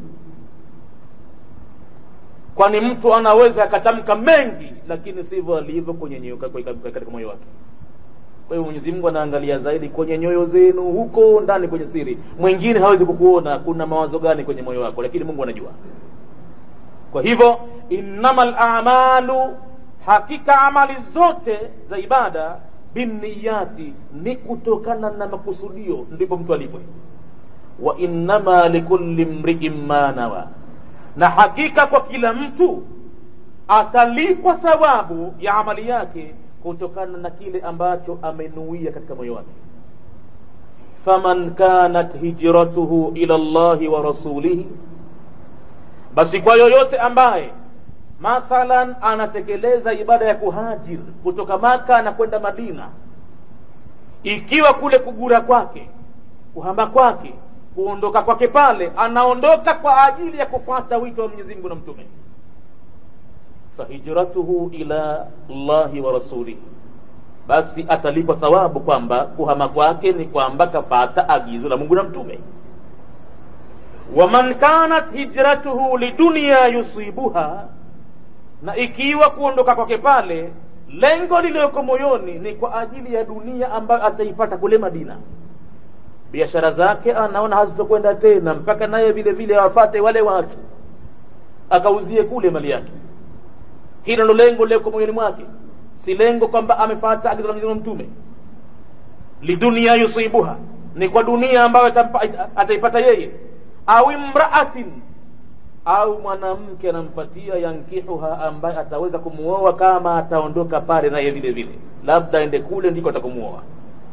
kwani mtu anaweza akatamka mengi lakini sivyo alivyo kwenye nyoyo katika moyo wake kwa hiyo mwenyezi mungu anaangalia zaidi kwenye nyoyo zenu huko ndani kwenye siri mwingine hawezi kukuona kuna mawazo gani kwenye moyo wako lakini mungu anajua kwa hivyo innama lamalu hakika amali zote za ibada binniyati ni kutokana na makusudio ndipo mtu alipwe wa innama likulli mriin ma nawa na hakika kwa kila mtu atalipwa thawabu ya amali yake kutokana na kile ambacho amenuia katika moyo wake faman kanat hijratuhu ila llahi wa rasulihi basi kwa yoyote ambaye mathalan anatekeleza ibada ya kuhajir kutoka maka na kwenda madina ikiwa kule kugura kwake kuhama kwake kuondoka kwake pale anaondoka kwa ajili ya kufuata wito wa mwenyezi mungu na mtume fahijratuhu ila llahi wa rasulihi basi atalipwa thawabu kwamba kuhama kwake ni kwamba kafata agizo la mungu na mtume waman kanat hijratuhu lidunia yusibuha na ikiwa kuondoka kwake pale lengo lililoko moyoni ni kwa ajili ya dunia ambayo ataipata kule madina biashara zake anaona hazitokwenda tena mpaka naye vile vile awafate wale watu akauzie kule mali yake hilo ndo lengo lililoko moyoni mwake si lengo kwamba amefata agizo la mwenyezi mtume lidunia yusibuha ni kwa dunia ambayo ataipata yeye au imraatin au mwanamke anamfatia yankihuha ambaye ataweza kumuoa kama ataondoka pale naye vile vile labda ende kule ndiko atakumuoa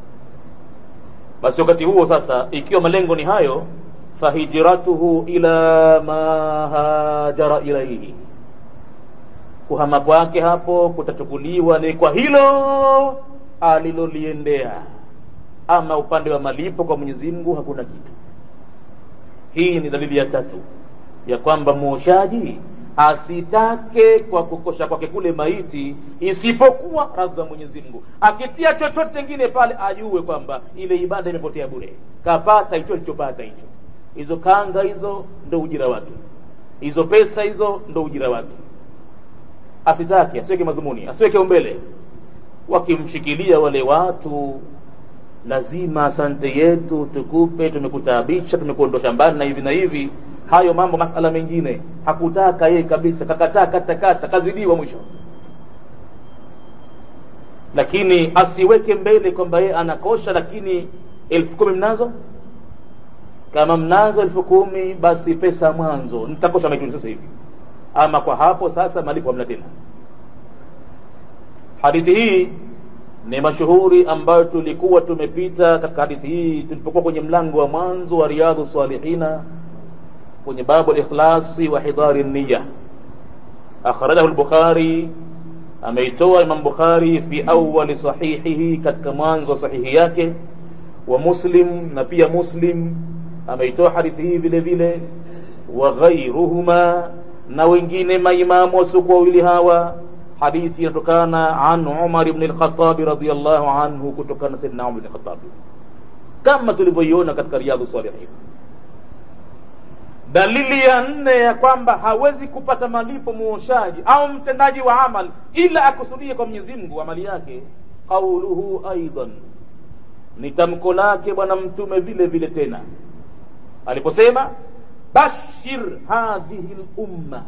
basi wakati huo sasa ikiwa malengo ni hayo fahijratuhu ila ma hajara ilaihi kuhama kwake hapo kutachukuliwa ni kwa hilo aliloliendea ama upande wa malipo kwa mwenyezi mungu hakuna kitu hii ni dalili ya tatu ya kwamba mwoshaji asitake kwa kukosha kwake kule maiti isipokuwa radhi za mwenyezi mungu akitia chochote chengine pale ajue kwamba ile ibada imepotea bure kapata hicho alichopata hicho hizo kanga hizo ndo ujira wake hizo pesa hizo ndo ujira wake asitake asiweke madhumuni asiweke umbele wakimshikilia wale watu lazima asante yetu tukupe tumekutaabisha tumekuondosha mbali na hivi na hivi hayo mambo masala mengine hakutaka yeye kabisa kakataa katakata kazidiwa mwisho lakini asiweke mbele kwamba yeye anakosha lakini elfu kumi mnazo kama mnazo elfu kumi basi pesa mwanzo nitakosha maituni sasa hivi ama kwa hapo sasa malipo hamna tena hadithi hii ni mashuhuri ambayo tulikuwa tumepita katika hadithi hii tulipokuwa kwenye mlango wa mwanzo wa riyadhu salihina kwenye babu likhlasi wa hidari niya akhrajahu lbukhari ameitoa imam bukhari fi awali sahihihi katika mwanzo wa sahihi yake wa muslim na pia muslim ameitoa hadithi hii vile vile wa ghairuhuma na wengine maimamu wasiokuwa wawili hawa hadithi inatokana an umar ibn lkhatabi radiallahu anhu kutokana na saidina umar ibn lkhatabi kama tulivyoiona katika riyadhu salihin dalili ya nne ya kwamba hawezi kupata malipo muoshaji au mtendaji wa amal ila akusudie kwa mwenyezi mungu amali yake qauluhu aidan ni tamko lake bwana mtume vile vile tena aliposema bashir hadhihi lumma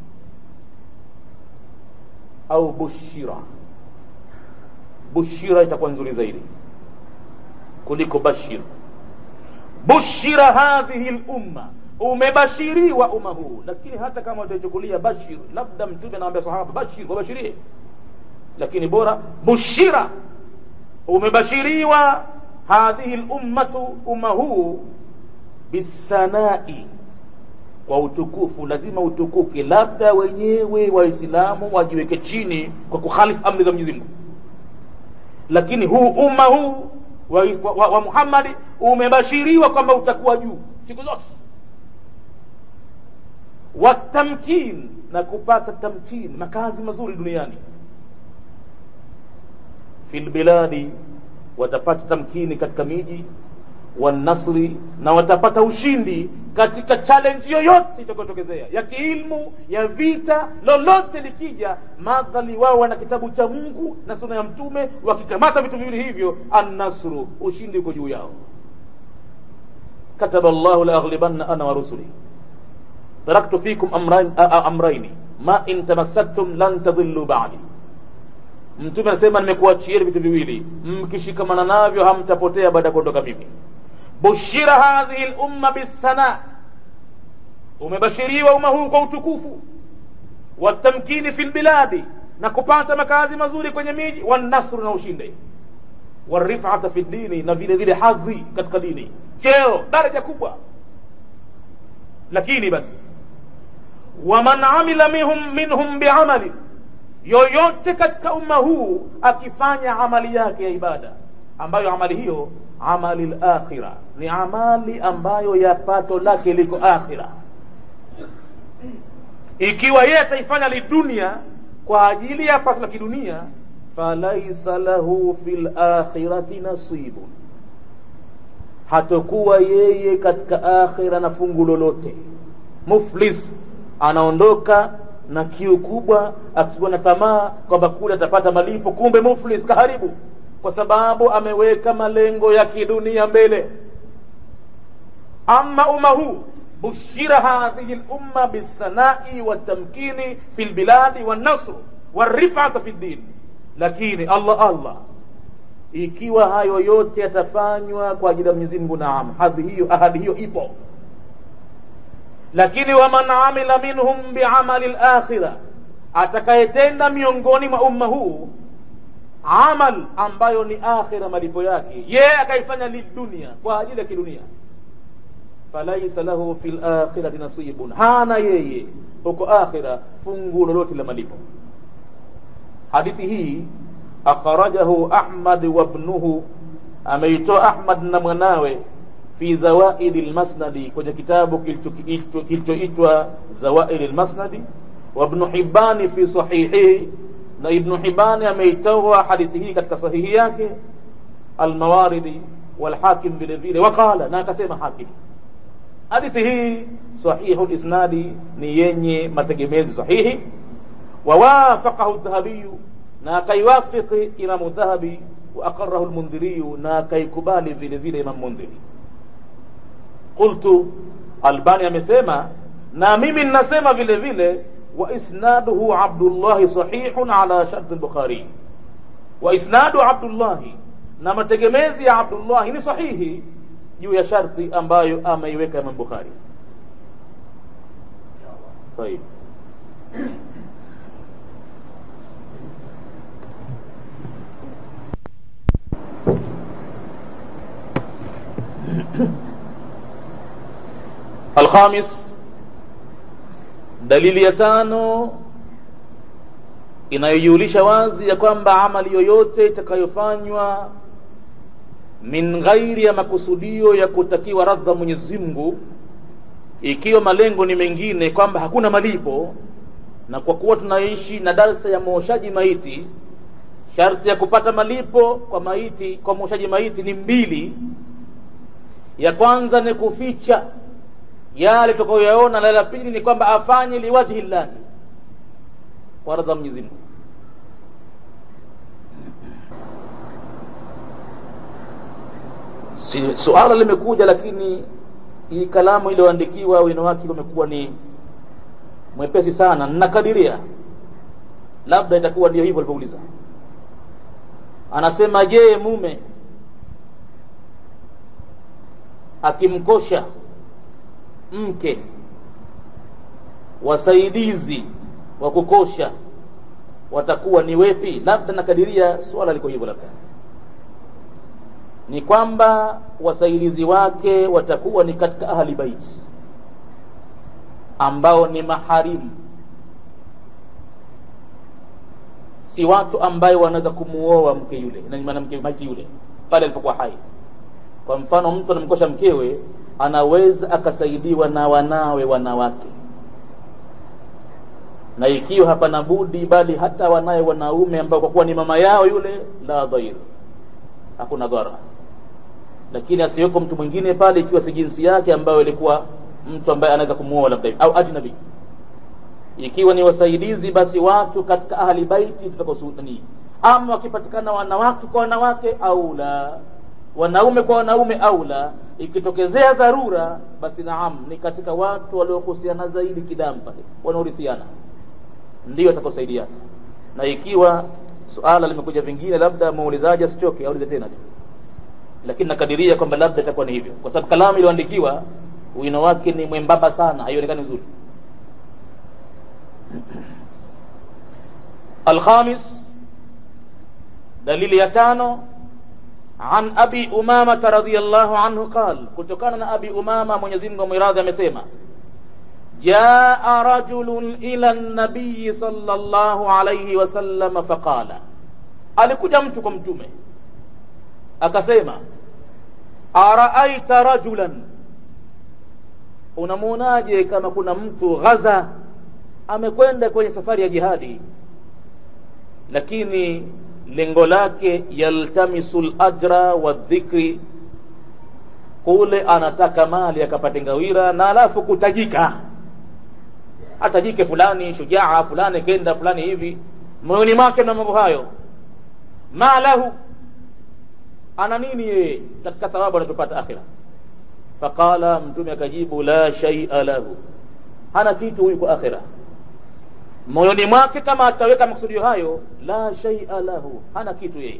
au bushira bushira itakuwa nzuri zaidi kuliko bashir bushira hadhihi lumma umebashiriwa umma huu lakini hata kama utaichukulia bashir labda mtume anawambia sahaba bashir wabashirie lakini bora bushira umebashiriwa hadhihi lummatu umma huu bisanai kwa utukufu lazima utukuke labda wenyewe waislamu wajiweke chini kwa kukhalifu amri za mwenyezi mungu lakini huu umma huu wa, wa, wa, wa muhammadi umebashiriwa kwamba utakuwa juu siku zote watamkin na kupata tamkin makazi mazuri duniani fi lbiladi watapata tamkini katika miji wanasri na watapata ushindi katika challenge yoyote itakayotokezea ya kiilmu ya vita lolote likija madhali wao wana kitabu cha mungu na suna ya mtume wakikamata vitu viwili hivyo annasru ushindi uko juu yao kataba llahu laaghlibanna ana wa rusuli taraktu fikum amrain, amraini ma in tamassaktum lan tadhillu ba'di mtume anasema nimekuachieni vitu viwili mkishikamana navyo hamtapotea baada ya kuondoka mimi bushira hadhihi lumma bisana umebashiriwa umma huu kwa utukufu watamkini fi lbiladi na kupata makazi mazuri kwenye miji wanasru na ushinde warifata fi dini na vile vile hadhi katika dini cheo daraja kubwa lakini basi waman amila minhum, minhum biamali yoyote katika umma huu akifanya amali yake ya ibada ambayo amali hiyo amali lakhira ni amali ambayo ya pato lake liko akhira ikiwa yeye ataifanya lidunia kwa ajili ya pato la kidunia falaisa lahu fi lakhirati nasibun hatokuwa yeye katika akhira na fungu lolote muflis anaondoka na kiu kubwa akikuwa na tamaa kwamba kule atapata malipo kumbe muflis kaharibu kwa sababu ameweka malengo ya kidunia mbele ama umma huu bushira hadhihi lumma bisanai watamkini fi lbiladi wannasru warifata fi ddin lakini allah allah ikiwa hayo yote yatafanywa kwa ajili ya mwenyezi mungu naam hadhi hiyo ahadi hiyo ipo lakini waman amila minhum biamali lakhira atakayetenda miongoni mwa umma huu amal ambayo ni akhira malipo yake yeye akaifanya lidunia kwa ajili ya kidunia falaisa lahu fi lakhirati nasibun hana yeye huko akhira fungu lolote la malipo hadithi hii akhrajahu ahmad wabnuhu ameitoa ahmad na mwanawe fi zawaidi lmasnadi kwenye kitabu kilichoitwa zawaidi lmasnadi wabnu hibani fi sahihihi na ibnu hibani ameitoa hadithi hii katika sahihi yake almawaridi walhakim vile vile waqala na akasema hakim hadithi hii sahihu lisnadi ni yenye mategemezi sahihi wawafaqahu dhahabiyu na akaiwafiki imamu dhahabi wa aqarahu lmundhiriyu na akaikubali vile vile imam mundhiri qultu albani amesema na mimi ninasema vile vile wa isnaduhu abdullahi sahihun ala sharti lbukhari wa isnadu abdullahi na mategemezi ya abdullahi ni sahihi juu ya sharti ambayo ameiweka imam bukhari طيب الخامس dalili ya tano inayojulisha wazi ya kwamba amali yoyote itakayofanywa min ghairi ya makusudio ya kutakiwa radha Mwenyezi Mungu, ikiwa malengo ni mengine, kwamba hakuna malipo, na kwa kuwa tunaishi na darsa ya mwoshaji maiti, sharti ya kupata malipo kwa maiti, kwa mwoshaji maiti ni mbili. Ya kwanza ni kuficha yale tutakayoyaona, na la pili ni kwamba afanye liwajhi llahi, kwa radha Mwenyezi Mungu. Si, suala limekuja, lakini hii kalamu iliyoandikiwa wino wake umekuwa ni mwepesi sana. Ninakadiria labda itakuwa ndio hivyo alivyouliza. Anasema, je, mume akimkosha mke wasaidizi wa kukosha watakuwa ni wepi? Labda nakadiria swala liko hivyo, labda ni kwamba wasaidizi wake watakuwa ni katika ahli baiti ambao ni maharimu, si watu ambayo wanaweza kumuoa mke yule na mwanamke maiti yule pale alipokuwa hai. Kwa mfano, mtu anamkosha mkewe, anaweza akasaidiwa na wanawe wanawake, na ikiwa hapana budi, bali hata wanawe wanaume ambao kwa kuwa ni mama yao yule, la dhair, hakuna dhara lakini asiweko mtu mwingine pale, ikiwa si jinsi yake ambayo ilikuwa mtu ambaye anaweza kumuoa labda au ajnabi. Ikiwa ni wasaidizi, basi watu katika ahli baiti tutakosudani, ama wakipatikana wanawake kwa wanawake au la wanaume kwa wanaume au la, ikitokezea dharura, basi naam, ni katika watu waliohusiana zaidi kidamu pale, wanaorithiana ndio atakosaidiana. Na ikiwa suala limekuja vingine, labda muulizaji asichoke, aulize tena tu lakini nakadiria kwamba labda itakuwa ni hivyo, kwa sababu kalamu iliyoandikiwa wino wake ni mwembamba sana, haionekani vizuri. Alkhamis, dalili ya tano, an abi umamata radhiyallahu anhu qal, kutokana na abi Umama, Mwenyezi Mungu amwiradhi, amesema jaa rajulun ila nabiyi sallallahu alayhi wasallam faqala, alikuja mtu kwa mtume akasema araaita rajulan, unamwonaje kama kuna mtu ghaza, amekwenda kwenye safari ya jihadi, lakini lengo lake yaltamisu lajra wa dhikri, kule anataka mali akapate ngawira, na alafu kutajika, atajike fulani shujaa fulani kenda fulani hivi, moyoni mwake na mambo hayo, ma lahu ana nini yeye katika thawabu anachopata akhira? Faqala, mtume akajibu, la shaia lahu, hana kitu huyu kwa akhira. Moyoni mwake kama ataweka maksudio hayo, la shaia lahu, hana kitu yeye.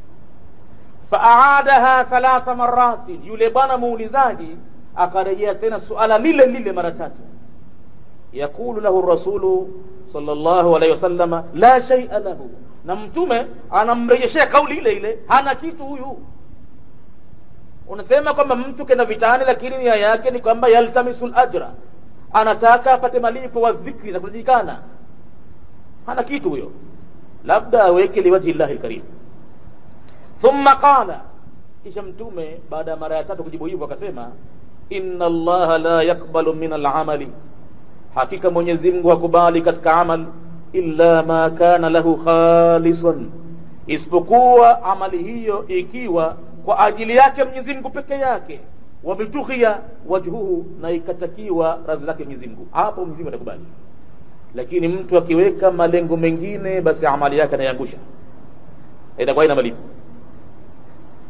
Faaadaha thalatha marati, yule bwana muulizaji akarejea tena suala lile lile mara tatu. Yaqulu lahu rasulu sallallahu alaihi wasallama, la shaia lahu na mtume anamrejeshea kauli ile ile, hana kitu huyu. Unasema kwamba mtu kenda vitani, lakini nia yake ni kwamba yaltamisul ajra, anataka apate malipo wa dhikri na kujulikana, hana kitu huyo, labda aweke liwajhi llahi lkarim. Thumma qala, kisha mtume baada ya mara ya tatu kujibu hivyo akasema, inna allaha la yakbalu min alamali, hakika Mwenyezi Mungu hakubali katika amal illa ma kana lahu khalisan, isipokuwa amali hiyo ikiwa kwa ajili yake Mwenyezi Mungu peke yake, wabitughia wajhuhu, na ikatakiwa radhi zake Mwenyezi Mungu, hapo Mwenyezi Mungu atakubali. Lakini mtu akiweka malengo mengine, basi amali yake anaiangusha, itakuwa ina malipo.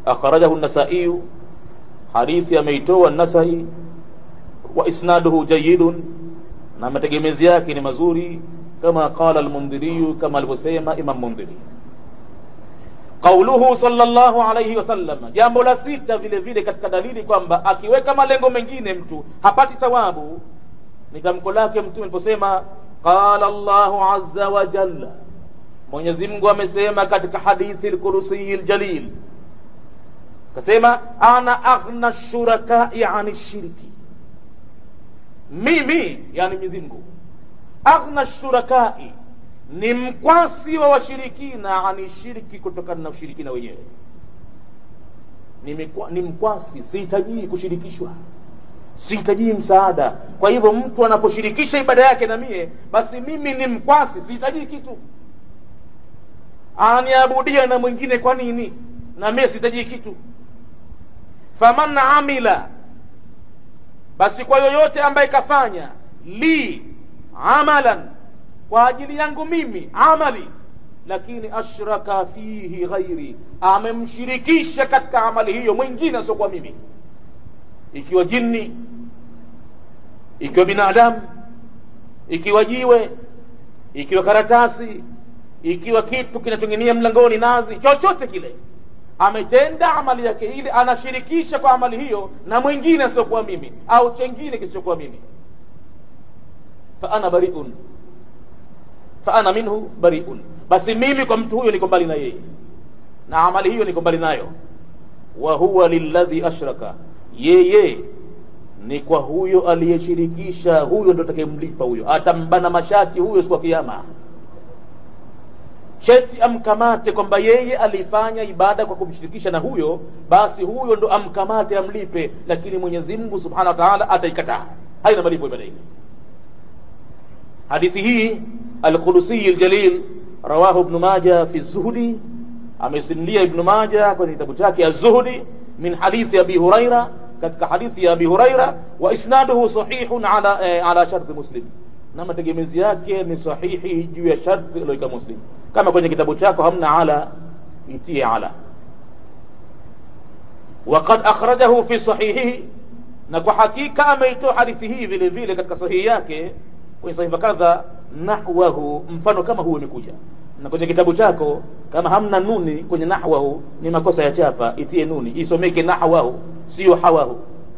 akhrajahu nasaiyu hadithi ameitoa nasai wa isnaduhu jayidun na mategemezi yake ni mazuri kama qala almundhiriyu kama alivyosema imam mundhiri qauluhu sallallahu alayhi wasallam jambo la sita vile vile katika dalili kwamba akiweka malengo mengine mtu hapati thawabu ni tamko lake mtume aliposema qala llahu azza wa jalla mwenyezi mungu amesema katika hadithi lkursiyi ljalil kasema ana aghna shurakai ani shirki mimi yani mwenyezi mungu aghna shurakai ni mkwasi wa washirikina ani shirki kutokana na ushirikina wenyewe ni, mikwa, ni mkwasi sihitajii kushirikishwa sihitajii msaada kwa hivyo mtu anaposhirikisha ibada yake na mie basi mimi ni mkwasi sihitajii kitu aniabudia na mwingine kwa nini na mie sihitajii kitu faman amila basi kwa yoyote ambaye kafanya li amalan kwa ajili yangu mimi amali lakini ashraka fihi ghairi amemshirikisha katika amali hiyo mwingine asiokuwa mimi ikiwa jini ikiwa binadamu ikiwa jiwe ikiwa karatasi ikiwa kitu kinachonginia mlangoni nazi chochote kile ametenda amali yake ile anashirikisha kwa amali hiyo na mwingine asiokuwa mimi au chengine kisichokuwa mimi fa ana bariun fa ana minhu bariun basi mimi kwa mtu huyo niko mbali na yeye na amali hiyo niko mbali nayo wa huwa lilladhi ashraka yeye ni kwa huyo aliyeshirikisha huyo ndo atakayemlipa huyo atambana mashati huyo siku ya kiama cheti amkamate kwamba yeye alifanya ibada kwa kumshirikisha na huyo basi huyo ndo amkamate amlipe lakini mwenyezi mungu subhanahu wa taala ataikataa haina malipo ibada ile hadithi hii alqulusiyi ljalil rawahu ibnu maja fi zuhdi amesimulia ibnu maja kwenye kitabu chake azuhdi min hadithi abi huraira katika hadithi ya abi huraira wa isnaduhu sahihun ala, eh, ala sharti muslim na mategemezi yake ni sahihi juu ya sharti iliyoweka muslim kama kwenye kitabu chako hamna ala itie ala وقد أخرجه في صحيحه na kwa hakika ameitoa hadithi hii vile vile katika sahihi yake kwenye sahifa kadha nahwahu mfano kama huu imekuja na kwenye kitabu chako kama hamna nuni kwenye nahwahu ni makosa ya chapa itie nuni isomeke nahwahu sio hawahu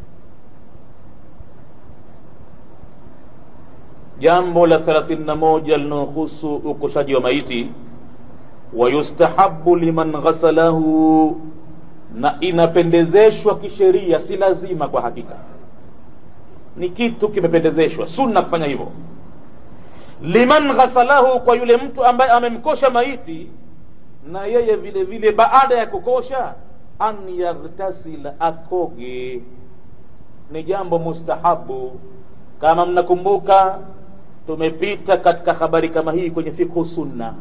jambo la thelathini na moja linaohusu ukoshaji wa maiti wayustahabu liman ghasalahu na inapendezeshwa kisheria si lazima kwa hakika ni kitu kimependezeshwa sunna kufanya hivyo liman ghasalahu kwa yule mtu ambaye amemkosha maiti na yeye vile vile baada ya kukosha an yaghtasila akoge ni jambo mustahabu kama mnakumbuka tumepita katika habari kama hii kwenye fikhu sunna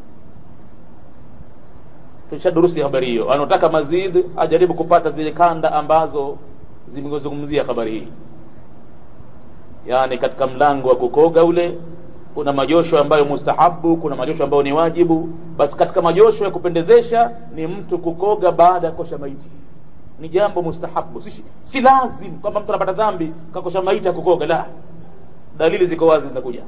tushadurusi habari hiyo anaotaka mazid ajaribu kupata zile kanda ambazo zimezungumzia habari hii yaani katika mlango wa kukoga ule kuna majosho ambayo mustahabu kuna majosho ambayo ni wajibu basi katika majosho ya kupendezesha ni mtu kukoga baada ya kosha maiti ni jambo mustahabu si, si lazim kwamba mtu anapata dhambi kakosha maiti akukoga la dalili ziko wazi zinakuja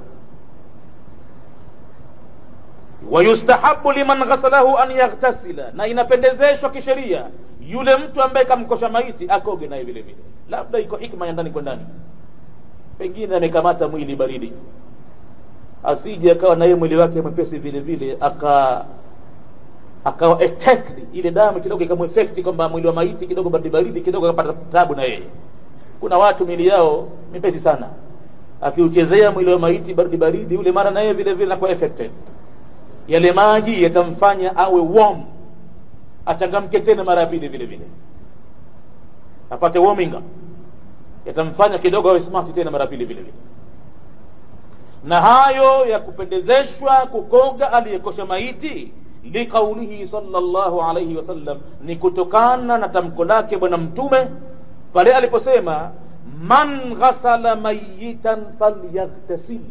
wayustahabu liman ghasalahu an yaghtasila na inapendezeshwa kisheria yule mtu ambaye kamkosha maiti akoge naye vile vile labda iko hikma ya ndani kwa ndani pengine amekamata mwili baridi asije akawa naye mwili wake mwepesi vile vile aka akawa attacked ile damu kidogo ikamwefekti kwamba mwili wa maiti kidogo baridi baridi kidogo akapata tabu na yeye kuna watu mili yao mepesi sana akiuchezea mwili wa maiti baridi baridi ule mara na yeye vile vile anakuwa affected yale maji yatamfanya awe warm achangamke tena mara ya pili vile vile apate warming up yatamfanya kidogo awe smart tena mara pili vile vile na hayo ya kupendezeshwa kukoga aliyekosha maiti liqaulihi sallallahu alayhi wasallam ni kutokana na tamko lake bwana mtume pale aliposema man ghasala mayitan falyaghtasil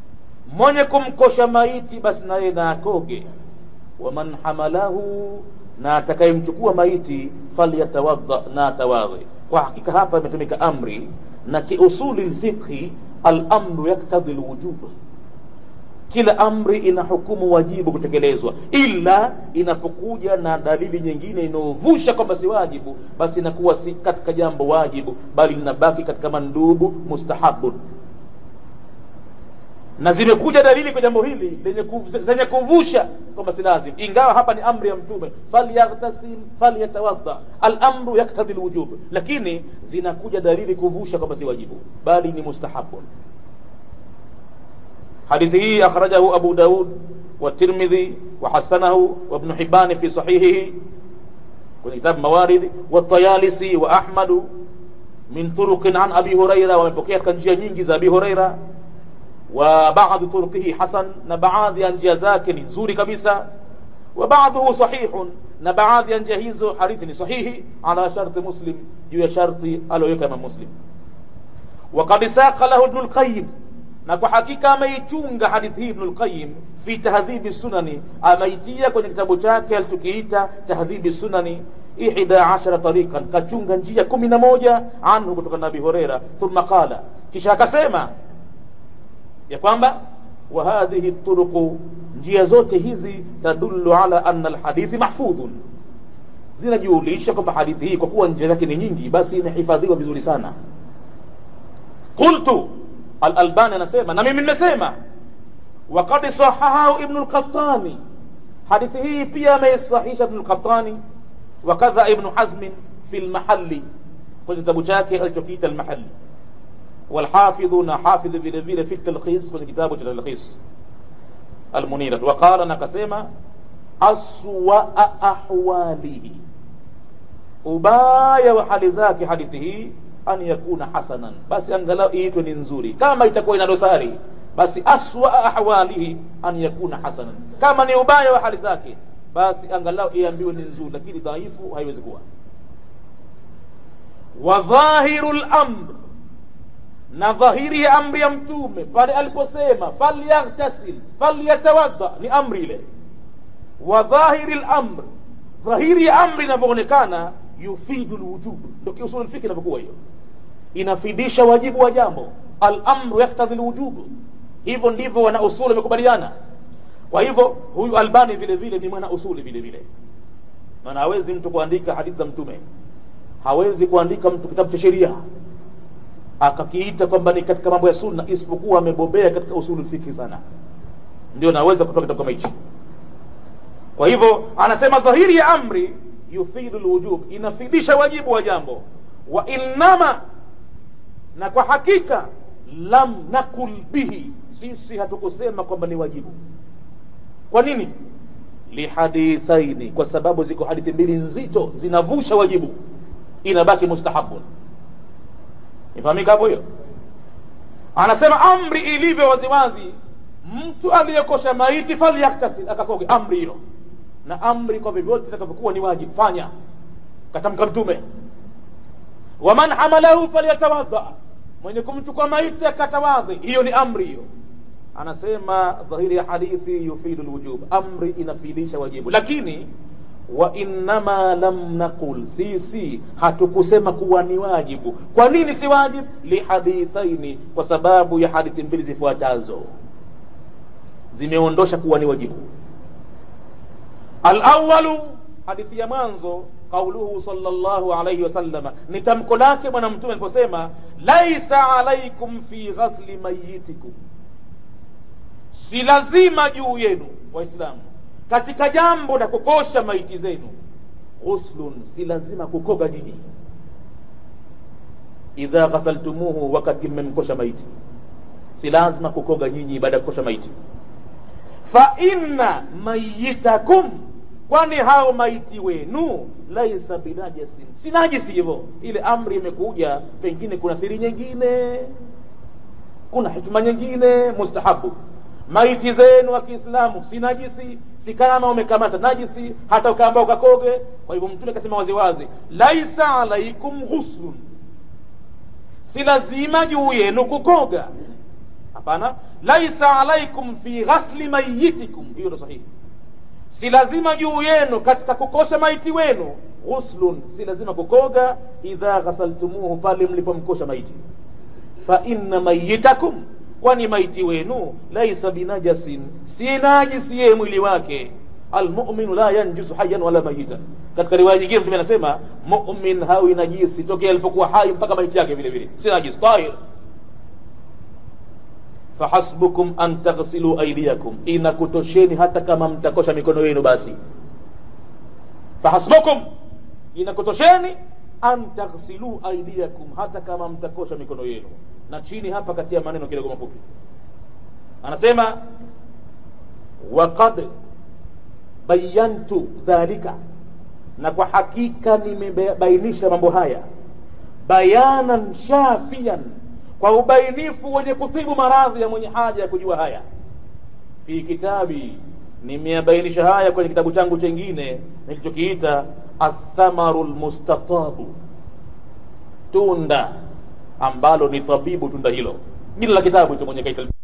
mwenye kumkosha maiti basi naye na akoge waman hamalahu na atakayemchukua maiti falyatawadha na atawadhi kwa hakika hapa imetumika amri na kiusuli lfiqhi alamru yaktadhi lwujub kila amri ina hukumu wajibu kutekelezwa ila inapokuja na dalili nyingine inayovusha kwamba si wajibu basi inakuwa si katika jambo wajibu bali linabaki katika mandubu mustahabun na zimekuja dalili kwa jambo hili zenye kuvusha kwamba si lazim ingawa hapa ni amri ya mtume falyaghtasil falyatawadha alamru yaktadhi lwujub lakini zinakuja dalili kuvusha kwamba si wajibu bali ni mustahabun hadithi hii akhrajahu abu daud والترمذي وحسنه وابن حبان في صحيحه kwenye kitabu mawaridi والطيالسي وأحمد من طرق عن أبي هريرة ومepokea katika njia nyingi za Abi Huraira وبعض طرقه حسن na baadhi ya njia zake ni nzuri kabisa وبعضه صحيح na baadhi ya njia hizo hadithi ni sahihi ala sharti muslim juu ya sharti aliyoweka Imam Muslim وقد ساق له ابن القيم na kwa hakika ameichunga hadithi hii Ibnul Qayyim fi tahdhibi sunani, ameitia kwenye kitabu chake alichokiita tahdhibi sunani ihda ashara tariqan, kachunga njia kumi na moja anhu kutoka na Abi Huraira. Thumma qala, kisha akasema ya kwamba wa hadhihi turuqu, njia zote hizi tadullu ala anna alhadithi mahfudhun, zinajulisha kwamba hadithi hii kwa kuwa njia zake ni nyingi, basi inahifadhiwa vizuri sana. qultu Al-Albani anasema na mimi nimesema, waqad sahahahu Ibn al-Qattani, hadithi hii pia ameisahisha Ibn al-Qattani, wakadha Ibn Hazm fi al-Mahalli, kwenye kitabu chake alichokiita al-Mahalli, walhafidhu na hafidh vile vile fi talkhis, kwenye kitabu cha talkhis al-Munira, waqala na kasema aswa ahwalihi, ubaya wa hali zake hadithi hii an yakuna hasanan, basi angalau iitwe ni nzuri. Kama itakuwa ina dosari, basi aswa ahwalihi an yakuna hasanan, kama ni ubaya wa hali zake, basi angalau iambiwe ni nzuri, lakini dhaifu haiwezi kuwa. Wa dhahiru lamr, na dhahiri ya amri ya Mtume pale aliposema falyaghtasil falyatawadda, ni amri ile. Wa dhahiri lamr, dhahiri ya amri inavyoonekana yufidu lwujub, ndio kiusul lfiki inavyokuwa hiyo, inafidisha wajibu wa jambo. Alamru yaktadhi lwujub, hivyo ndivyo wana usuli wamekubaliana. Kwa hivyo huyu Albani vile vile ni mwana usuli vile vile, maana hawezi mtu kuandika hadithi za Mtume, hawezi kuandika mtu kitabu cha sheria akakiita kwamba ni katika mambo ya sunna, isipokuwa amebobea katika usuli lfiki sana, ndio naweza kutoa kitabu kama hichi. Kwa hivyo anasema dhahiri ya amri yufidu lwujub, inafidisha wajibu wa jambo. Wa innama, na kwa hakika lam nakul bihi, sisi hatukusema kwamba ni wajibu. Kwa nini? Lihadithaini, kwa sababu ziko hadithi mbili nzito zinavusha wajibu, inabaki mustahabun. Ifahamika hapo hiyo? Anasema amri ilivyo waziwazi, mtu aliyekosha maiti falyaktasil, akakoge, amri hilo na amri kwa vyovyote itakavyokuwa ni wajibu fanya, katamka Mtume. Waman hamalahu falyatawadha, mwenye kumchukua maiti akatawadhi, hiyo ni amri hiyo. Anasema dhahiri ya hadithi yufidu lwujub, amri inafidisha wajibu, lakini wa innama lam naqul, sisi hatukusema kuwa ni wajibu. Kwa nini si wajibu? Lihadithaini, kwa sababu ya hadithi mbili zifuatazo zimeondosha kuwa ni wajibu. Alawalu, hadithi ya mwanzo, qauluhu sallallahu alayhi wasallama, ni tamko lake Bwana Mtume aliposema laisa alaikum fi ghasli mayitikum, si lazima juu yenu Waislamu katika jambo la kukosha maiti zenu, ghuslun, si lazima kukoga nyinyi, idha ghasaltumuhu, wakati mmemkosha maiti, si lazima kukoga nyinyi baada ya kukosha maiti. Fa inna mayitakum kwani hao maiti wenu laisa binajasin, si najisi. Hivyo ile amri imekuja, pengine kuna siri nyingine, kuna hikma nyingine mustahabu. Maiti zenu wa Kiislamu si najisi, si kama umekamata najisi, hata ukaamba ukakoge. Kwa hivyo Mtume akasema waziwazi, laisa alaikum ghuslun, si lazima juu yenu kukoga. Hapana, laisa alaikum fi ghasli mayitikum, hiyo ndo sahihi si lazima juu yenu katika kukosha maiti wenu ghuslun si lazima kukoga idha ghasaltumuhu pale mlipomkosha maiti fa inna mayitakum kwani maiti wenu laisa binajasin si najisi yeye mwili wake almuminu la yanjusu hayan wala mayitan katika riwaya nyingine mtume anasema mumin hawi najisi tokea alipokuwa hai mpaka maiti yake vile vile si najis tahir fahasbukum an taghsilu aidiakum inakutosheni hata kama mtakosha mikono yenu basi fahasbukum inakutosheni an taghsilu aidiakum hata kama mtakosha mikono yenu na chini hapa katia maneno kidogo mafupi anasema waqad bayantu dhalika na kwa hakika nimebainisha mambo haya bayanan shafian kwa ubainifu wenye kutibu maradhi ya mwenye haja ya kujua haya fi kitabi nimeyabainisha haya kwenye kitabu changu chengine nilichokiita athamaru lmustatabu tunda ambalo ni tabibu tunda hilo jina la kitabu hicho mwenye kaita